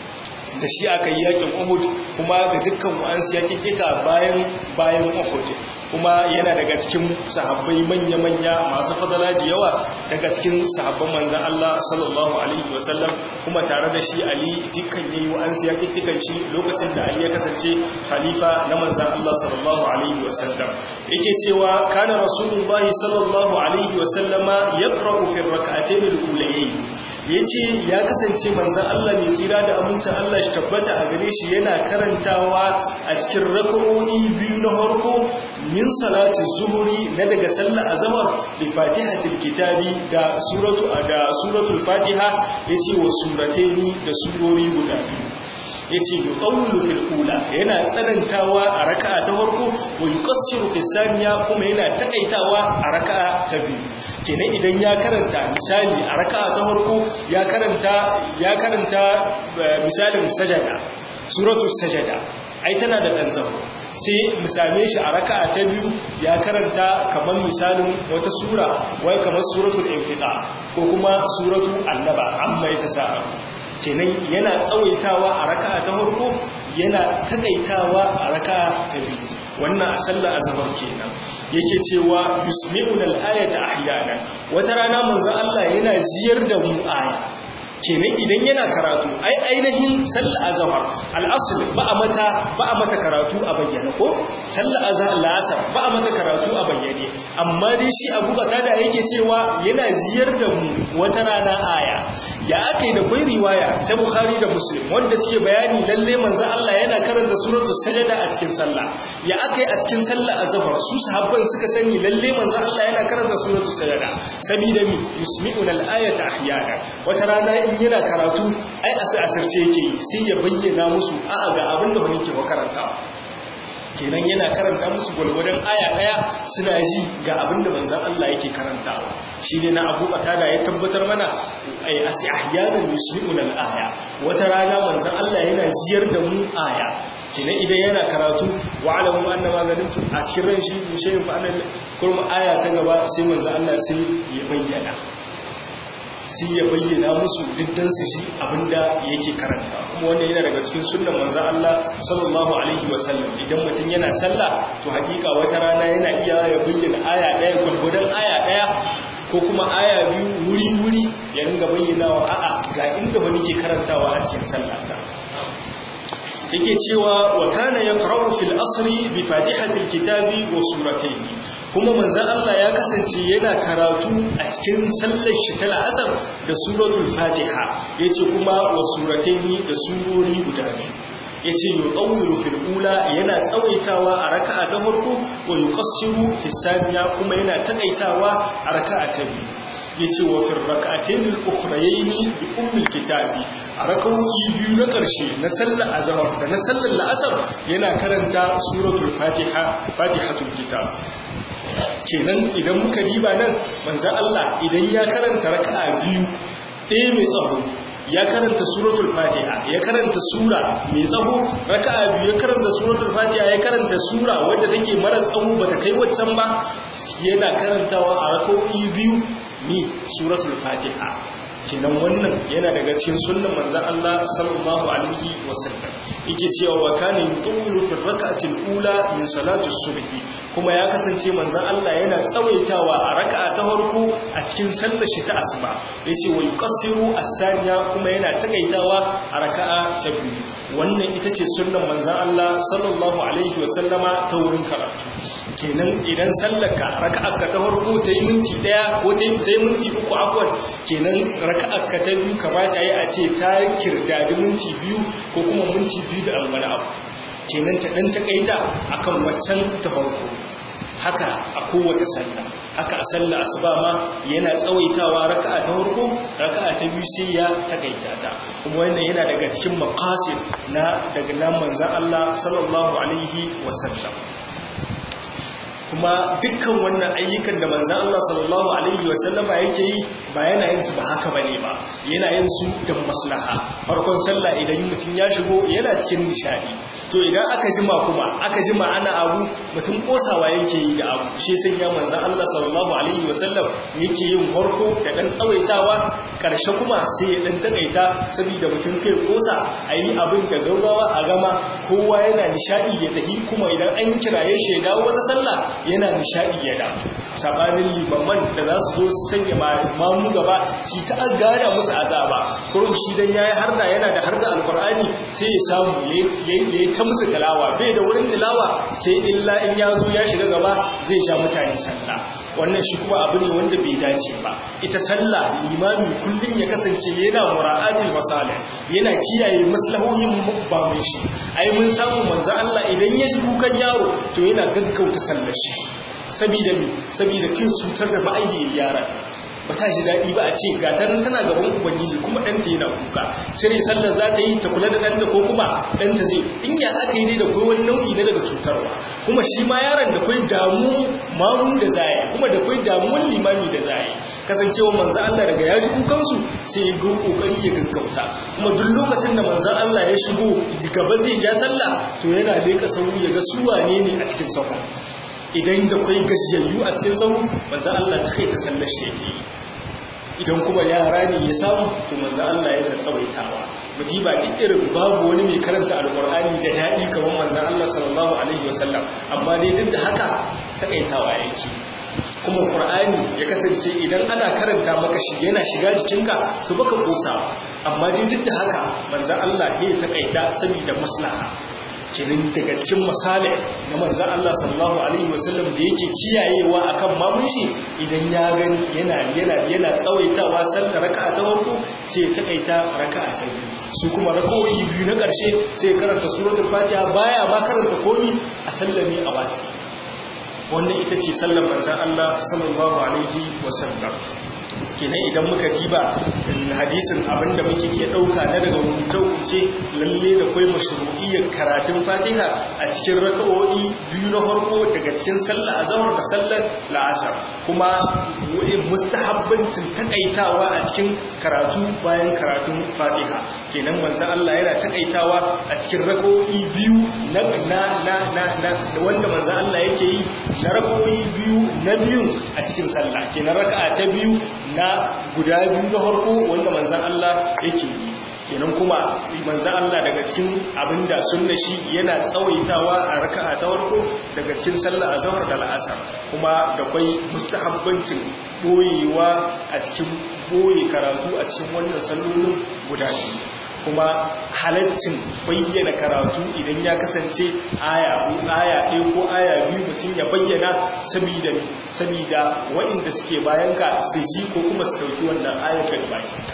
da shi aka yi yakin Uhud kuma da dukkan wa'ansu yakikika bayan bayan Uhud kuma yana daga cikin sahabbai manya-manya masu fadala da yawa daga cikin sahabban manzan Allah sallallahu alaihi wasallam kuma tare da shi Ali dukkan yayi wa'ansu yakikkikan shi lokacin da Ali ya kasance khalifa na manzan Allah sallallahu alaihi wasallam yake cewa kana rasulullahi sallallahu alaihi wasallama yaqra'u fi rak'atayn al-ulayayn ya ce ya kasance manzan Allah mai tsira da amincin Allah shi tabbata a gare shi yana karantawa a cikin raka'o'i biyu na harko min salati zuhuri na daga sallar azamar da fatihatul kitabi da suratu da suratul fatiha yace wa surataini da surori guda biyu yace yuqawlu fil ula yana tsanantawa a raka'a ta farko wa yuqassiru fis saniya kuma yana takaitawa a raka'a ta biyu kenan idan ya karanta misali a raka'a ta farko ya karanta ya karanta misalin sajada suratul sajada ai tana da dan zama sai mu same shi a raka'a ta biyu ya karanta kamar misalin wata sura wai kamar suratul infiqa ko kuma suratul annaba amma ita sa'a kenan yana tsawaitawa a raka'a ta farko yana takaitawa a raka'a ta biyu wannan a sallar azhar kenan yake cewa yusmi'una al-ayata ahyana wata rana manzo Allah yana ziyar da mu aya kenan idan yana karatu ai ainihin sallar azhar al-asl ba a mata ba a mata karatu a bayyane ko sallar azhar al-asr ba a mata karatu a bayyane amma dai shi Abu Qatada yake cewa yana ziyar da mu wata rana aya ya akai da kai riwaya ta Bukhari da Muslim wanda suke bayani lalle manzo Allah yana karanta suratul sajda a cikin sallah ya akai a cikin sallar azhar su sahabban suka sani lalle manzo Allah yana karanta suratul sajda sabida mi yusmi'una al-ayata ahyana wata rana in yana karatu ai asirce yake sai ya bayyana musu a'a ga abin da wani ke karantawa kenan yana karanta musu gwalgwadon aya daya suna ji ga abin da manzan Allah yake karantawa shi ne na abu da ya tabbatar mana ai asi ahyanan yusmi'un al-aya wata rana manzan Allah yana ziyar da mu aya kenan idan yana karatu wa alamu anna ma ganimtu a cikin ran shi mu shayin fa annal kurma aya ta gaba sai manzan Allah sai ya bayyana sai ya bayyana musu diddan su shi abinda yake karanta kuma wannan yana daga cikin sunnan manzon Allah sallallahu alaihi wasallam idan mutum yana sallah to hakika wata rana yana iya ya bayyana aya daya gurgudan aya daya ko kuma aya biyu wuri wuri ya ringa bayyanawa a'a ga inda wani ke karantawa a cikin sallata yake cewa wa kana yaqra'u fil asri bi fatihatil kitabi wa suratayn kuma manzan Allah ya kasance yana karatu a cikin sallar shi ta la'asar da suratul fatiha ya ce kuma wa surataini da surori guda biyu ya ce yi ɗauriru fil'ula yana tsawaitawa a raka'a ta farko wa yi ƙasiru fisaniya kuma yana taƙaitawa a raka'a ta biyu ya ce wa firrakatain al'ukhrayaini bi ummul kitabi a rakawoyi biyu na ƙarshe na sallar azhar da na sallar la'asar yana karanta suratul fatiha fatihatul kitab kenan idan muka diba nan manzan Allah idan ya karanta raka'a biyu ɗaya mai tsaho ya karanta suratul fatiha ya karanta sura mai tsaho raka'a biyu ya karanta suratul fatiha ya karanta sura wadda take mara tsaho bata kai waccan ba yana karantawa a raka'o'i biyu ni suratul fatiha kenan wannan yana daga cikin sunnan manzon Allah sallallahu alaihi wasallam yake cewa wa kana yutuwilu fi rak'ati al-ula min salati as-subhi kuma ya kasance manzon Allah yana tsawaitawa a raka'a ta farko a cikin sallar shi ta asuba yace wa yuqassiru as-saniya kuma yana takaitawa a raka'a ta biyu wannan ita ce sunnan manzon Allah sallallahu alaihi wasallama ta wurin karatu kenan idan sallarka raka'arka ta farko ta yi minti daya ko ta yi minti uku afwan kenan raka'arka ta biyu kamata yi a ce ta kirdadi minti biyu ko kuma minti biyu da wani abu kenan ta dan takaita akan waccan ta farko haka a kowace sallah haka a sallah asuba ma yana tsawaitawa raka'a ta farko raka'a ta biyu sai ya takaita ta kuma wannan yana daga cikin maqasid na daga nan manzon Allah sallallahu alaihi wasallam kuma dukkan wannan ayyukan da manzan Allah sallallahu Alaihi wasallama yake yi ba yana yin su ba haka ba ne ba yana yin su da maslaha farkon sallah idan mutum ya shigo yana cikin nishadi to idan aka jima kuma aka jima ana abu mutum kosawa yake yi da abu shi sai ya manzan Allah sallallahu Alaihi wasallam yake yin farko da dan tsawaitawa karshe kuma sai ya dan takaita saboda mutum kai kosa a yi abin da gaurawa a gama kowa yana nishadi ya tafi kuma idan an kiraye shi ya dawo wata sallah yana nishadi ya da sabanin limaman da za su zo su sanya mamu gaba shi ta gada musu azaba kurum shi dan yayi harda yana da harda alqur'ani sai ya samu yayi ta musu tilawa bai da wurin tilawa sai illa in ya zo ya shiga gaba zai sha mutane sallah wannan shi kuma abu ne wanda bai dace ba ita sallah limami kullum ya kasance yana mura'atul masalih yana kiyaye maslahohin babban shi ai mun samu manzo Allah idan ya ji kukan yaro to yana gaggauta sallar shi saboda mi saboda kin cutar da ma'ayyiyar yaran ba ta ji daɗi ba a ce gatan tana gaban ubangiji kuma ɗanta yana kuka cire sallar za ta yi ta kula da ɗanta ko kuma ɗanta zai in ya aka yi dai da kai wani nau'i na daga cutarwa kuma shi ma yaron da kai damu mamu da zai kuma da kai damuwan limami da zai kasancewa manzo Allah daga ya ji kukansu sai ya ga kokari ya gaggauta kuma duk lokacin da manzo Allah ya shigo gaba zai ja sallah to yana leƙa sauri ya ga su wane ne a cikin sahu idan da kai gajiyayyu a cikin sahu manzo Allah ta kai ta sallar shi yake yi idan kuma yara ne ya samu to manzo Allah yana tsawaitawa mudiba duk irin babu wani mai karanta alqur'ani da dadi kamar manzo Allah sallallahu alaihi wasallam amma dai duk da haka takaitawa yake kuma qur'ani ya kasance idan ana karanta maka shi yana shiga jikinka to baka kosawa amma dai duk da haka manzo Allah ya takaita saboda maslaha kenan daga cikin misali na manzan Allah sallallahu alaihi wasallam da yake kiyayewa akan mamun shi idan ya gani yana yana yana tsawaitawa sallar raka'a ta farko sai ya takaita raka'a ta biyu su kuma raka'o'i biyu na ƙarshe sai ya karanta suratul fatiha baya ma karanta komi a sallame a wati wannan ita ce sallar manzan Allah sallallahu alaihi wasallam kenan idan muka diba hadisin abinda muke iya dauka na daga rubuce-rubuce lalle da kai mashru'iyyar karatun fatiha a cikin raka'o'i biyu na farko daga cikin sallah azhar da sallar la'asar kuma mustahabbancin takaitawa a cikin karatu bayan karatun fatiha kenan manzon Allah yana takaitawa a cikin raka'o'i biyu na na na na wanda manzon Allah yake yi na raka'o'i biyu na biyu a cikin sallah kenan raka'a ta biyu na guda biyu na harko wanda manzan Allah yake yi kenan kuma manzan Allah daga cikin abinda sunna shi yana tsawaitawa a raka'a ta farko daga cikin sallah azhar da al'asar kuma da kwai mustahabbancin boyewa a cikin boye karatu a cikin wannan sallolin guda biyu kuma halaccin bayyana karatu idan ya kasance aya ko aya ɗaya ko aya biyu mutum ya bayyana saboda saboda waɗanda suke bayanka su ji ko kuma su ɗauki wannan ayar daga bakinka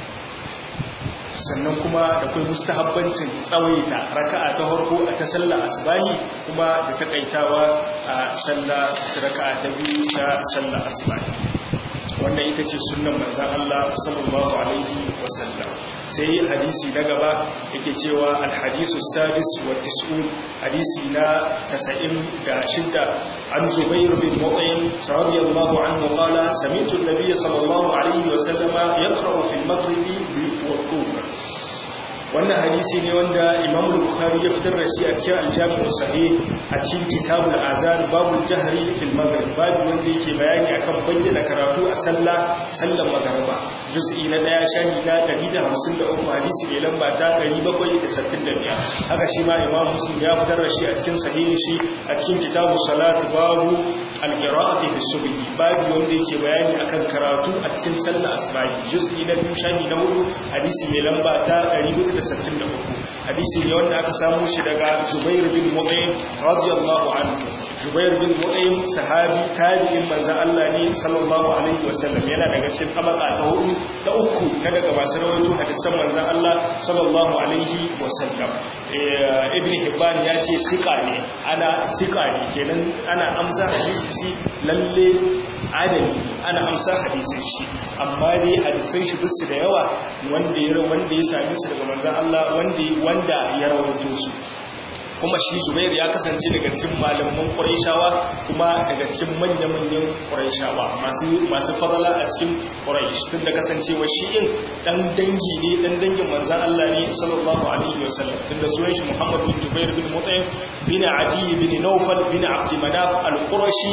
sannan kuma da kai mustahabbancin tsawaita raka'a ta farko a ta sallar asbahi kuma da takaitawa a sallar raka'a ta biyu ta sallar asbahi wannan ita ce sunan manzan Allah sallallahu alaihi wasallam sai hadisi na gaba yake cewa alhadisu sadis wa tis'un hadisi na 96 an zubair bin mut'im radiyallahu anhu qala sami'tu an-nabiy sallallahu alaihi wasallam yaqra'u fi al-maghrib wa al wannan hadisi ne wanda imam bukhari ya fitar da shi a cikin aljami'u sahih a cikin kitabul azan babul jahri fil maghrib babu wanda yake bayani akan bayyana karatu a sallah sallar magriba juz'i na daya shahi na 153 hadisi mai lamba ta 765 haka shi ma imam muslim ya fitar da shi a cikin sahihin shi a cikin kitabus salat babu al-qira'ati fi subhi babu wanda yake bayani akan karatu a cikin sallar asbahi juz'i na biyu shahi na hudu hadisi mai lamba ta 463 hadisi ne wanda aka samu shi daga Zubair bin Mut'im radiyallahu anhu Zubair bin Mut'im sahabi tabi'in manzon Allah ne sallallahu alaihi wasallam yana daga cikin tabaka ta hudu ta uku na daga masu rawaito hadisan manzon Allah sallallahu alaihi wasallam Ibn Hibban ya ce sika ne ana sika ne kenan ana amsa hadisi lalle adali ana amsa hadisin shi amma dai hadisan shi bisu da yawa wanda ya wanda ya same su daga manzon Allah wanda wanda ya rawaito su kuma shi Zubair ya kasance daga cikin malaman Qurayshawa kuma daga cikin manya-manyan Qurayshawa masu masu fadala a cikin Quraysh tun da kasancewa shi in dan dangi ne dan dangin manzon Allah ne sallallahu alaihi wasallam tun da sunan shi Muhammad bin Jubair bin Mut'im bin Adi bin Nawfal bin Abd Manaf al-Qurashi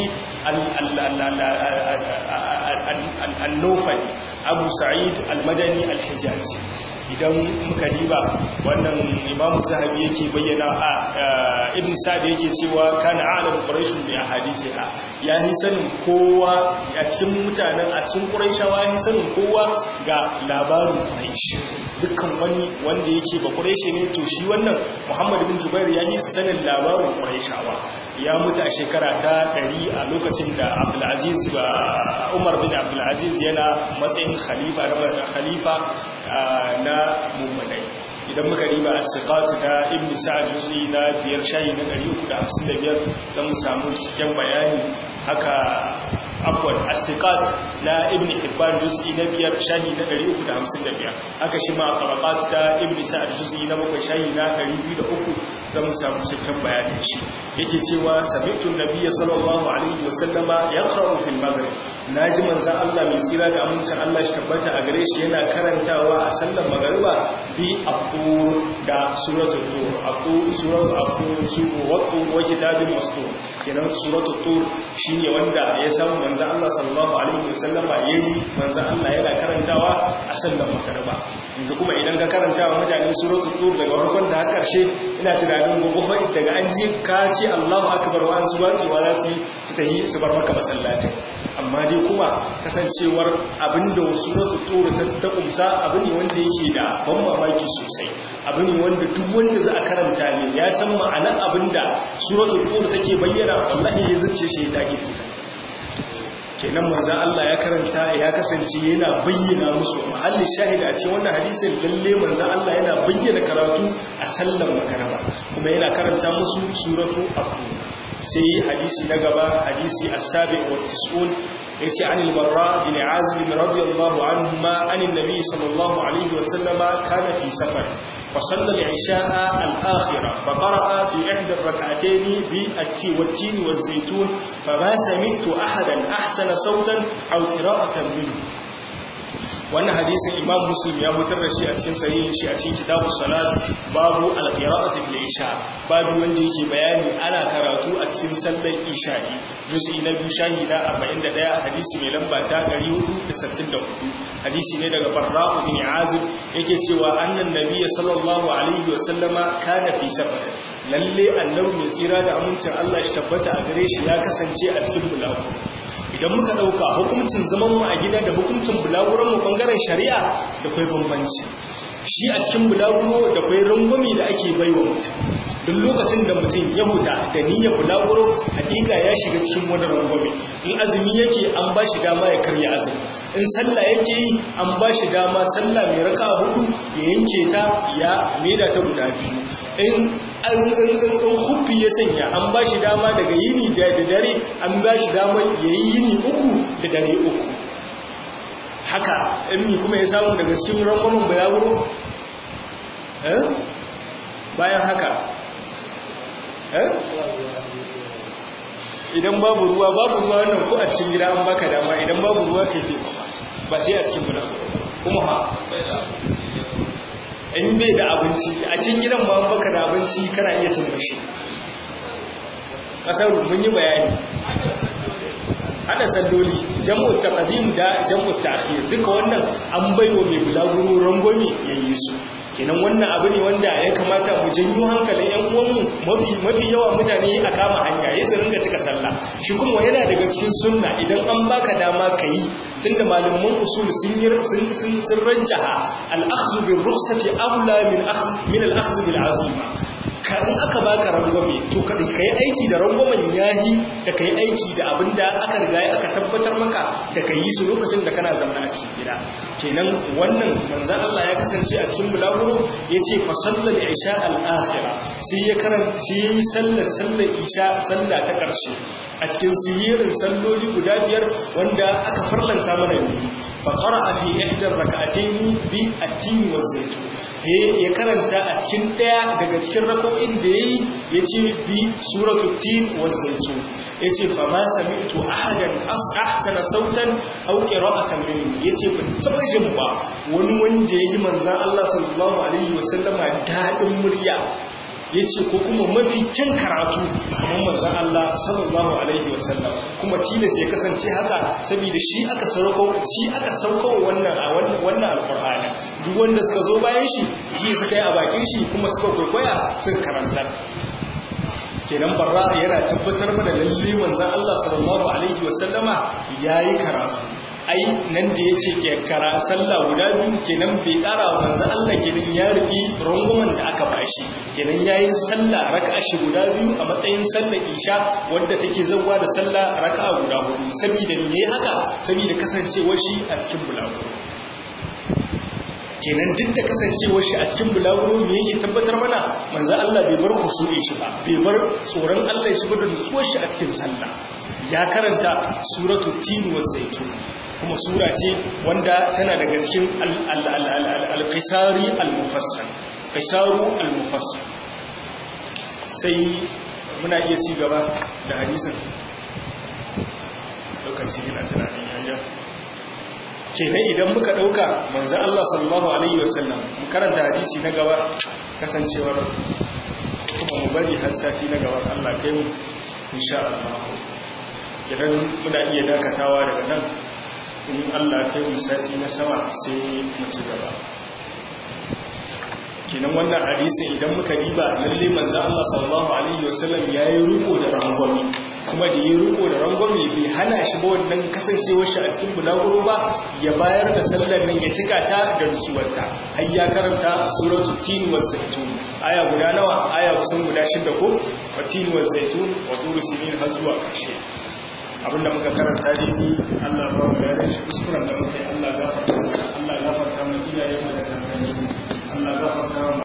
al-Nawfali Abu Sa'id al-Madani al-Hijazi idan muka diba wannan imamu zahabi yake bayyana a ibn sa'd yake cewa kana alam quraish bi ahadithiha ya yi sanin kowa a cikin mutanen a cikin quraishawa ya yi sanin kowa ga labarin quraish dukkan wani wanda yake ba quraishi ne to shi wannan muhammad bin jubair ya yi sanin labarin quraishawa ya mutu a shekara ta 100 a lokacin da abdul aziz ba umar bin abdul aziz yana matsayin khalifa da khalifa na mummunai idan muka riba a siƙatu ta ibn sa'ad juz'i na biyar shayi na 355 don samu cikin bayani haka afwan as-siqat na ibn hibban juz'i na biyar shayi na 355 haka shi ma tabaqat ta ibn sa'ad juz'i na bakwai shayi na 203 zan samu cikin bayanin shi yake cewa sami'tu nabiyya sallallahu alaihi wa sallama yaqra'u fil maghrib naji manzon Allah mai tsira da amincin Allah shi tabbata a gare shi yana karantawa a sallar magriba bi aqu da suratul tur aqu suratul aqu suru waqtu wa kitabin mastur kenan suratul tur shine wanda ya samu manzon Allah sallallahu alaihi wa sallama yayi manzon Allah yana karantawa a sallar magriba yanzu kuma idan ka karanta wa mutane suratul tur daga farkon da har karshe ina tunanin gobe daga an ji ka ce Allahu akbar wa an zuwa cewa za su su tahi su bar maka masallacin amma dai kuma kasancewar abinda suratul tur ta ta kumsa abu ne wanda yake da ban mamaki sosai abu ne wanda duk wanda za a karanta ne ya san ma'anar abinda suratul tur take bayyana wallahi ya zace shi ta ke fisa kenan manzan Allah ya karanta ya kasance yana bayyana musu mahallin shahida a cikin wannan hadisin lalle manzan Allah yana bayyana karatu a sallan makaraba kuma yana karanta musu suratu abu sai hadisi na gaba hadisi as-sabi wa tis'un yace an al-barra bin azib radiyallahu anhuma an an-nabi sallallahu alaihi wa sallama kana fi safar فصلى العشاء الآخرة فقرأ في إحدى الركعتين بالتين والزيتون فما سمعت أحدا أحسن صوتا أو قراءة منه wannan hadisin imam muslim ya mutar da shi a cikin sahihin shi a cikin kitabu salat babu alqira'ati fil isha babu wanda yake bayani ana karatu a cikin sallar isha'i juz'i na biyu shahi na 41 hadisi mai lamba ta 464 hadisi ne daga barra'u bin azib yake cewa annan nabiyyi sallallahu alaihi wa sallama kana fi safar lalle annabi mai tsira da amincin Allah shi tabbata a gare shi ya kasance a cikin bulagu idan muka ɗauka hukuncin zaman mu a gida da hukuncin bulaguran mu bangaren shari'a da kwai bambanci shi a cikin bulaguro da kwai rangwami da ake baiwa mutum duk lokacin da mutum ya huta da niyyar bulaguro hakika ya shiga cikin wani rangwami in azumi yake an ba shi dama ya karya azumi in sallah yake yi an ba shi dama sallah mai raka hudu ya yanke ta ya leda ta guda biyu in huffi ya sanya an ba shi dama daga yini da dare an ba shi dama ya yi yini uku da dare uku haka in kuma ya samu daga cikin rangwamin bulaguro bayan haka idan babu ruwa babu ruwa wannan ko a cikin gida an baka dama idan babu ruwa kai ke ba sai a cikin bulaguro kuma ha in bai da abinci a cikin gidan ba baka da abinci kana iya cin mashi kasar mun yi bayani hada salloli jam'u taqdim da jam'u ta'khir duka wannan an baiwa mai bulaguro rangwame yayi su kenan wannan abu ne wanda ya kamata mu janyo hankalin yan uwanmu mafi mafi yawa mutane a kama hanya ya su ringa cika sallah shi kuma yana daga cikin sunna idan an baka dama kai tunda malaman usul sun yi sun sun sun ranjaha al-akhdhu bir rukhsati awla min akhdh min al-akhdh bil azima kan aka baka rangwame to ka kai aiki da rangwamen yahi da kai aiki da abinda aka riga aka tabbatar maka da kai yi su lokacin da kana zama a cikin gida kenan wannan manzon Allah ya kasance a cikin bulaguro yace fa sallal isha al-akhira sai ya karanci yayi sallar sallar isha sallah ta karshe a cikin sihirin salloli guda biyar wanda aka farlanta mana ne fa qara'a fi ihda rak'atayn bi at-tin wa zaytun ya karanta a cikin daya daga cikin rako'in da yayi yace bi suratul tin wa zaytun yace fa ma sami'tu ahadan ahsana sautan aw qira'atan minhu yace ban taba jin ba wani wanda yayi manzon Allah sallallahu alaihi wasallama dadin murya ya ce ko kuma mafi kyan karatu kamar manzan Allah sallallahu Alaihi wasallam kuma tilas ya kasance haka saboda shi aka sauko shi aka sauko wannan a wannan alƙur'ani duk wanda suka zo bayan shi shi suka yi a bakin shi kuma suka kwaikwaya suka karanta kenan barra yana tabbatar mana lalle manzan Allah sallallahu Alaihi wasallama yayi karatu ai nan da ya ce ke kara sallah guda biyu kenan bai kara wa manzo Allah kenan ya rubi runguman da aka bashi kenan yayi sallah raka'a shi guda biyu a matsayin sallar isha wanda take zawwa da sallah raka'a guda hudu saboda me haka saboda kasancewar shi a cikin bulaguro kenan duk da kasancewar shi a cikin bulaguro me yake tabbatar mana manzo Allah bai bar kusuri shi ba bai bar tsoron Allah shi ba da nutsuwar shi a cikin sallah ya karanta suratul tin wa zaitun kuma sura ce wanda tana daga cikin al-qisari al-mufassal qisaru al-mufassal sai muna iya ci gaba da hadisin lokaci yana tunanin yayya kenan idan muka dauka manzon Allah sallallahu alaihi wasallam mu karanta hadisi na gaba kasancewar kuma mu bari har sati na gaba Allah kai mu insha Allah kenan muna iya dakatawa daga nan in Allah kai mu sati na sama sai mu ci gaba kenan wannan hadisin idan muka diba lalle manzo Allah sallallahu alaihi wasallam yayi ruko da rangwami kuma da yayi ruko da rangwami bai hana shi ba wannan kasancewar shi a cikin bulaguro ba ya bayar da sallar nan ya cika ta da rusuwarta har ya karanta suratul tin waz zaitun aya guda nawa aya kusan guda shida ko wa tin waz zaitun wa turu sinin har zuwa ƙarshe abinda muka karanta daidai Allah ba mu da shi kuskuren da muka yi Allah gafarta Allah gafarta mu iyayen mu da